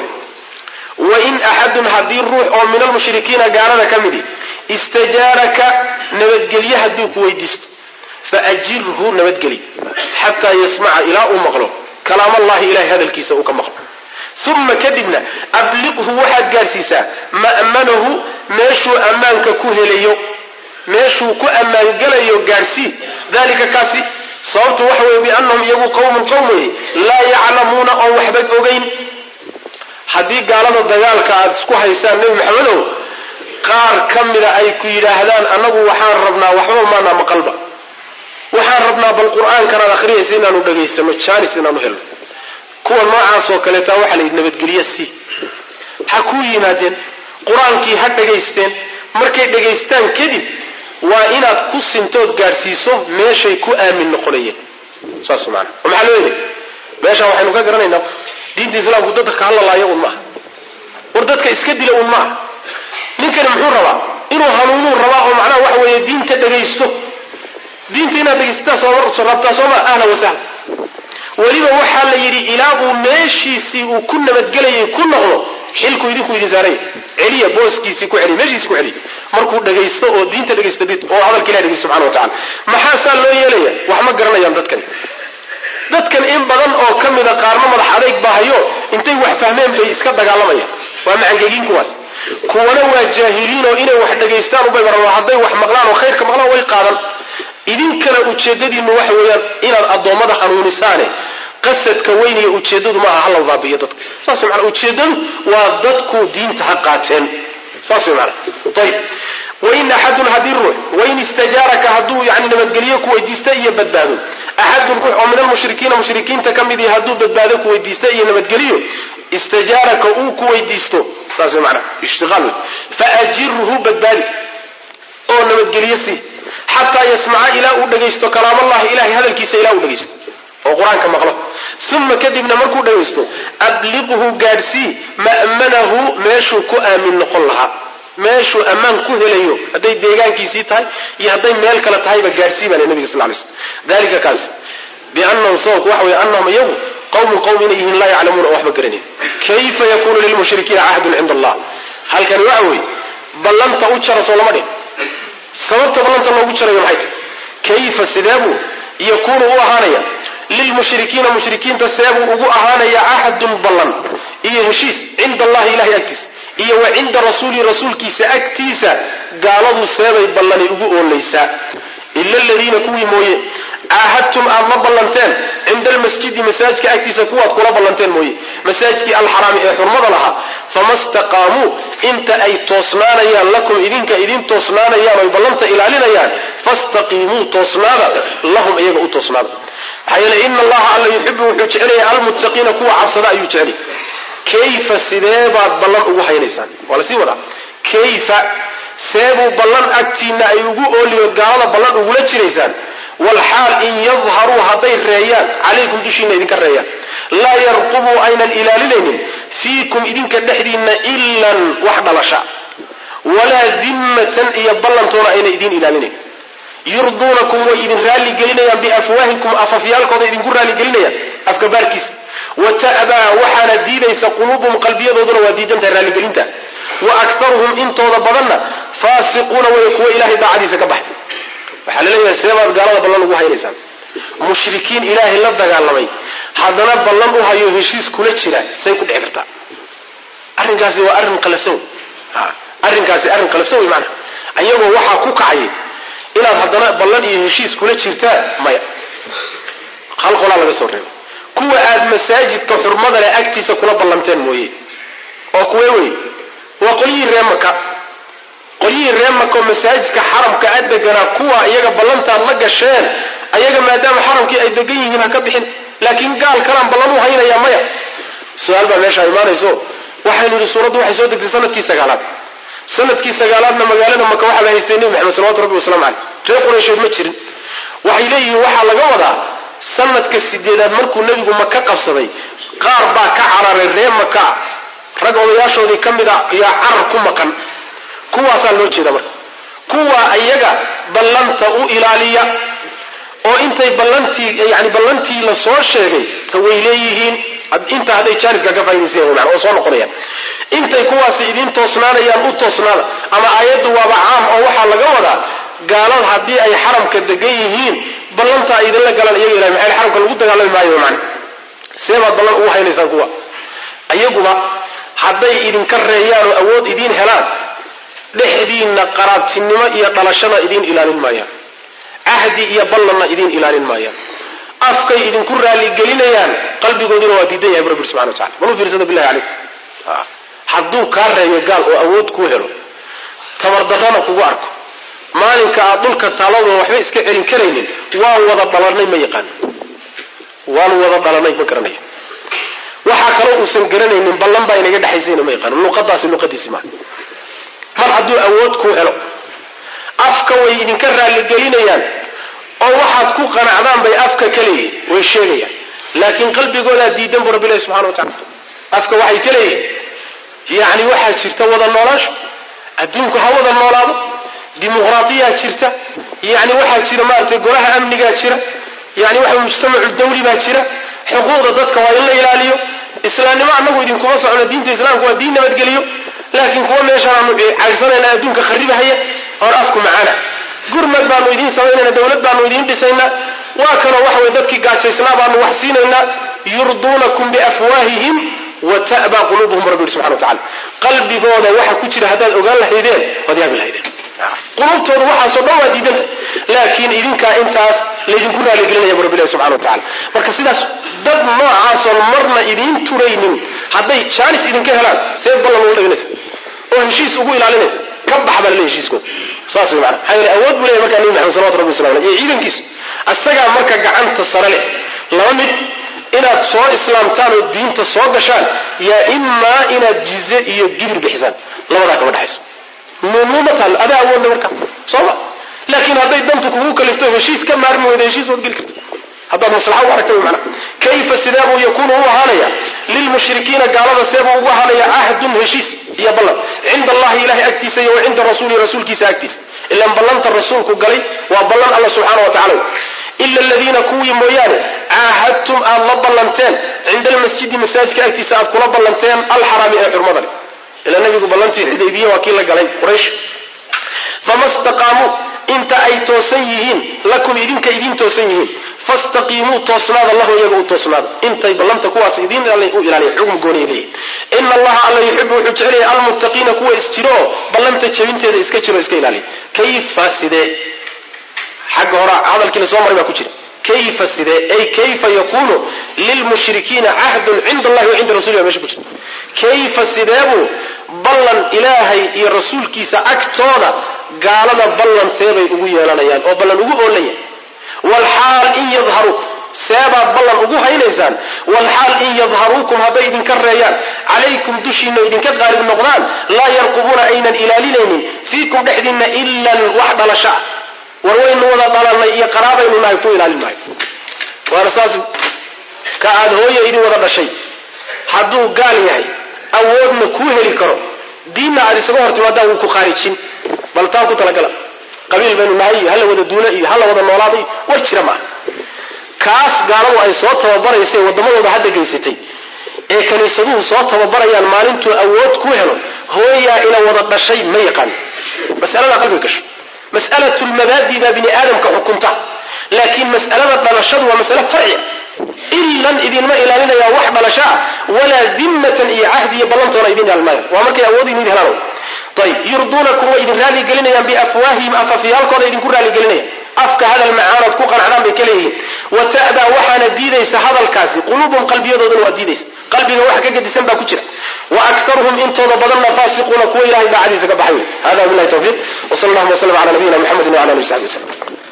wain axadun haddii ruux oo min almushrikiina gaalada ka midi istajaaraka nabadgelye hadduu ku weydiisto faajirhu nabadgeli xataa yasmaca ilaa uu maqlo kalaamallahi ilahay hadalkiisa uu ka maqlo uma kadibna abliqhu waxaad gaadhsiisaa ma'manahu meeshuu ammaanka ku helayo meeshuu ku ammaangelayo gaadhsii dalika kaasi sababtu waxa weye biannahum iyagu qowmun qowm weye laa yaclamuuna oon waxba ogeyn haddii gaalada dagaalka aad isku haysaan nebi maxamedow qaar ka mida ay ku yidhaahdaan annagu waxaan rabnaa waxba maanaa maqalba waxaan rabnaa bal qur-aankanaad akhriyaysa inaanu dhegaysano jaanis inaanu helno kuwa noocaasoo kaleetaa waxaa la yidhi nabadgelye si ha kuu yimaadeen qur-aankii ha dhegaysteen markay dhegaystaan kadib waa inaad ku sintood gaadhsiiso meeshay ku aamin noqonayeen saas maana oo maxaa loo yeelay meeshaan waxaynu ka garanaynaa diinta islaamku dadka ka hadlalaayo un maaha war dadka iska dila un maaha ninkani muxuu rabaa inuu hanuunuu rabaa oo macnaha waxa weeye diinta dhegaysto diinta inaad dhegaysataa soo rabtaa soo maa ahla wasahla weliba waxaa la yidhi ilaa uu meeshiisii uu ku nabadgelayay ku noqdo xilku idinku idin saaraya celiya booskiisii ku celiya meeshiisii ku celiya markuu dhagaysto oo diinta dhagaysta oo hadalka ilahi dhegaysto subxana wa tacala maxaa saa loo yeelaya wax ma garanayaan dadkani dadkan in badan oo ka mida qaarna madax adayg baahayo intay wax fahmeen bay iska dagaalamayaan waa macangegiin kuwaas kuwana waa jaahiliin oo inay wax dhagaystaan ubay baran hadday wax maqlaan oo khayrka maqlaan way qaadan idinkana ujeedadiinu waxa weeyaan inaad addoommada hanuunisaane qasadka weyn iyo ujeeddadu maaha hala baabi'iyo dadka saas way macnaa ujeeddadu waa dadku diinta ha qaateen saas way macnaa ayib wain axadun haddii ruux wain istajaaraka hadduu yani nabadgelyo ku weydiista iyo badbaado axadun ruux oo min almushrikiina mushrikiinta ka mid yahi hadduu badbaado ku weydiista iyo nabadgeliyo istajaaraka uu ku weydiisto saas way macnaa ishtiqaal wey faajirhu badbaadi oo nabadgelyo sii xataa yasmaca ilaa uu dhagaysto kalaamallahi ilahay hadalkiisa ilaa uu dhagaysto oo qur-aanka maqlo uma kadibna markuu dhagaysto abliqhu gaadhsii ma'manahu meeshuu ku aamin noqon lahaa meeshuu ammaan ku helayo hadday deegaankiisii tahay iyo hadday meel kale tahayba gaadhsii baa le nabiga sal lay slm dalika kaas biannahum sababku waxa weye annahum iyagu qawmun qowm inay yihiin laa yaclamuuna oo waxba garanayn kayfa yakunu lilmushrikiina cahdun cinda allah halkani waxa weeye ballanta u jara soo lama dhin sababta ballanta loogu jarayo maxay tahy kayfa sideebuu yakuunu u ahaanaya lilmushrikiina mushrikiinta seebuu ugu ahaanaya cahdun ballan iyo heshiis cinda allahi ilahay agtiisa iyo wa cinda rasuulihi rasuulkiisa agtiisa gaaladu seebay ballani ugu oolaysaa ila aladiina kuwii mooye caahadtum aad la ballanteen cinda almasjidi masaajidka agtiisa kuwaad kula ballanteen mooye masaajidkii alxaraami ee xurmada lahaa fama staqaamuu inta ay toosnaanayaan lakum idinka idin toosnaanayaan oy ballanta ilaalinayaan fastaqiimuu toosnaada lahum iyaga u toosnaada maxaa yeele ina allaha alla yuxibu wuxuu jecelaya almuttaqiina kuwa cabsada ayuu jecelay kayfa sidee baad ballan ugu haynaysaan waa lasii wadaa kayfa seebuu ballan agtiinna ay ugu ooliyood gaalada ballan ugula jiraysaan walxaal in yadharuu hadday reeyaan calaykum dushiina idinka reeyaan laa yarqubuu aynan ilaalinaynin fiikum idinka dhexdiinna ilan wax dhalasha walaa dimmatan iyo ballantoona ayna idiin ilaalinayn yurduunakum way idin raalli gelinayaan biafwaahikum afafyaalkooda idinku raalli gelinayaan afka baarkiisa wa ta'baa waxaana diidaysa quluubuhum qalbiyadooduna waa diidantahay raalligelinta wa aktaruhum intooda badanna faasiquuna way kuwa ilahay daacadiisa ka baxay waxaa la leeyahay seebaad gaalada ballan ugu haynaysaan mushrikiin ilaahay la dagaalamay haddana ballan u hayo heshiis kula jira say ku dhici kartaa arrinkaasi waa arrin qalafsan wey arrinkaasi arrin qalafsan wey maanaa ayagoo waxaa ku kacayay inaad haddana ballan iyo heshiis kula jirtaan maya hal qolaa laga soo reebo kuwa aad masaajidka xurmada leh agtiisa kula ballanteen mooye oo kuwee wey waa qolyihii ree maka qolyihii ree maka oo masaajidka xaramka a deganaa kuwa iyaga ballantaad la gasheen ayaga maadaama xaramkii ay degan yihiin ha ka bixin laakiin gaal kalaan ballan u haynayaa maya su-aal baa meeshaa imaanayso waxaynu yidhi suuraddu waxay soo degtay sanadkii sagaalaad sanadkii sagaalaadna magaalada maka waxaa la haystay nebi maxamed salawatu rabbi wasalaamu caleyh reer quraysheed ma jirin waxay leeyihiin waxaa laga wadaa sanadka sideedaad markuu nebigu maka qabsaday qaar baa ka cararay reer maka rag odayaashoodii ka mid a yaa carar ku maqan kuwaasaa loo jeeda marka kuwa iyaga ballanta u ilaaliya oo intay ballantii yani ballantii la soo sheegay ta way leeyihiin inta hadday jaaniska ka faa'idaysan yahin oo soo noqonayaan intay kuwaasi idiin toosnaanayaan u toosnaada ama aayaddu waaba caam oo waxaa laga wadaa gaalada haddii ay xaramka degan yihiin ballanta ay idinla galaan iyaga ilahay maxay xaramka lagu dagaalami maayo macna see baad ballan ugu haynaysaan kuwa iyaguba hadday idinka reeyaan oo awood idiin helaan dhexdiinna qaraabtinimo iyo dhalashada idiin ilaalin maayaan cahdi iyo ballanna idiin ilaalin maayaan afkay idinku raaligelinayaan qalbigooduna waa diidan yahay bu rabbi subxana wa tacala bal u fiirsada billahi calaykum hadduu kaa reeyo gaal oo awood kuu helo tabardarrana kugu arko maalinka aad dhulka taalladoon waxba iska celin karaynin waan wada dhalanay ma yaqaan waan wada dhalanay ma garanayo waxaa kaloo uusan garanaynin ballan baa inaga dhexaysayna ma yaqaan luqadaasi luqadiisi maaha mar hadduu awood kuu helo afka way idinka raalligelinayaan oo waxaad ku qanacdaan bay afka ka leeyihin way sheegayaan laakiin qalbigoodaa diidan bu rabbi ilahi subxana wa tacala afka waxay ka leeyihin yacni waxaa jirta wada noolaasho adduunku ha wada noolaado dimuqraadiyaa jirta yani waxaa jira maaragtay golaha amnigaa jira yani waxa mujtamacu dawli baa jira xuquuqda dadka waa in la ilaaliyo islaamnimo annagu idinkuma socno diinta islaamka waa diin nabadgeliyo laakiin kuwa meeshaan aanu caydsanayna adduunka kharibahaya oon afku macaana gurmad baanu idiin samaynayna dawlad baanu idiin dhisaynaa waa kanoo waxa way dadkii gaajaysnaa baanu wax siinaynaa yurduunakum biafwaahihim wa ta'baa quluubuhum rabbi subxana wa tacala qalbigooda waxa ku jira haddaad ogaan lahaydeen waad yaabi lahaydeen qulubtooda waxaasoo dhan waa diidanta laakiin idinkaa intaas laydinku raaligelinaya bu rabbi ilahi subxana wa tacala marka sidaas dad noocaasoon marna idiin turaynin hadday jaanis idinka helaan see ballan uga dhiganaysa oo heshiis ugu ilaalinaysa ka bax baa laleey heshiiskooda saas way maana maxaa yeele awood buu leeyahy markaa nebi maxamed salawatu rabbi wasalam aleyh iyo ciidankiisu isagaa marka gacanta sare leh laba mid inaad soo islaamtaan oo diinta soo gashaan yaa imaa inaad jize iyo gibir bixisaan labadaa kama dhexayso nuunnuuma taallo adaa awoodle marka sooma laakiin hadday dantu kugu kalifto heshiis ka maarmi weyda heshiis waad geli karta haddaad maslaxa u aragta mana kayfa sidee buu yakuunu u ahaanaya lilmushrikiina gaalada seebuu ugu ahaanaya cahdun heshiis iyo ballan cinda allahi ilahay agtiisa iyo wa cinda rasuulihi rasuulkiisa agtiisa ilan ballanta rasuulku galay waa ballan alla subxaana wa tacala ila aladiina kuwii mooyaane caahadtum aad la ballanteen cinda almasjidi masaajidka agtiisa aad kula ballanteen alxaraami ee xurmada leh ila nabigu ballantii xudaybiya waa kii la galay quraysh fama staqaamuu inta ay toosan yihiin lakum idinka idiin toosan yihiin fastaqiimuu toosnaada lahu iyaga u toosnaada intay ballanta kuwaas idiin u ilaaliya xugum gooniya leeyihin ina allaha alla yuxibu wuxuu jecelaya almuttaqiina kuwa isjiro oo ballanta jabinteeda iska jiro iska ilaaliya kayfa sidee xagga hore hadalkiina soo maray baa ku jira kayfa sidee ay kayfa yakunu lilmushrikiina cahdun cinda allahi wa cinda rasuli baa meesha ku jirta kayfa sideebuu ballan ilaahay iyo rasuulkiisa agtooda gaalada ballan seebay ugu yeelanayaan oo ballan ugu oolaya walxaal in yadharuuk seebaad ballan ugu haynaysaan walxaal in yadharuukum hadday idinka reeyaan calaykum dushiina idinka qaalib noqdaan laa yarqubuuna aynan ilaalinaynin fiikum dhexdiinna ilan wax dhalasha war waynu wada dhalanay iyo qaraabaynu nahay ku ilaalin maayo waana saas ka aad hooya idin wada dhashay hadduu gaal yahay awoodna kuu heli karo diinna aad isaga hor timaadaan wuu ku khaarijin bal taa ku talagala qabiil baynu nahay iyo hala wada duula iyo hala wada noolaada iyo war jira maaha kaas gaaladu ay soo tababaraysay waddamadooda hadda geysatay ee kiniisaduhu soo tababarayaan maalintuu awood ku helo hooyaa ina wada dhashay ma yaqaan mas'alada qalbiga gasho mas'alatu lmabaadi baa bini aadamka xukunta laakiin mas'alada dhalashadu waa masale farciya ilan idinma ilaalinaya wax dhalasho ah walaa dimmatan iyo cahdi iyo ballantoona idin ilaalmaya waa markay awood idin helaan ayb yurduunakum way idin raaligelinayaan biafwaahihim afafyaalkooda idinku raaligelinayaan afka hadal macaanood ku qanacdaan bay ka leeyihiin wa ta'daa waxaana diidaysa hadalkaasi quluubum qalbiyadoodana waa diidaysa qalbiga wax ka gedisan baa ku jira wa aktaruhum intooda badanna faasiquuna kuwa ilahay daacadiisa ka baxay wey hada billahi tawfiiq wsal allahuma wslam ala nabiyina muxamedin wala alihi w saxbi waslm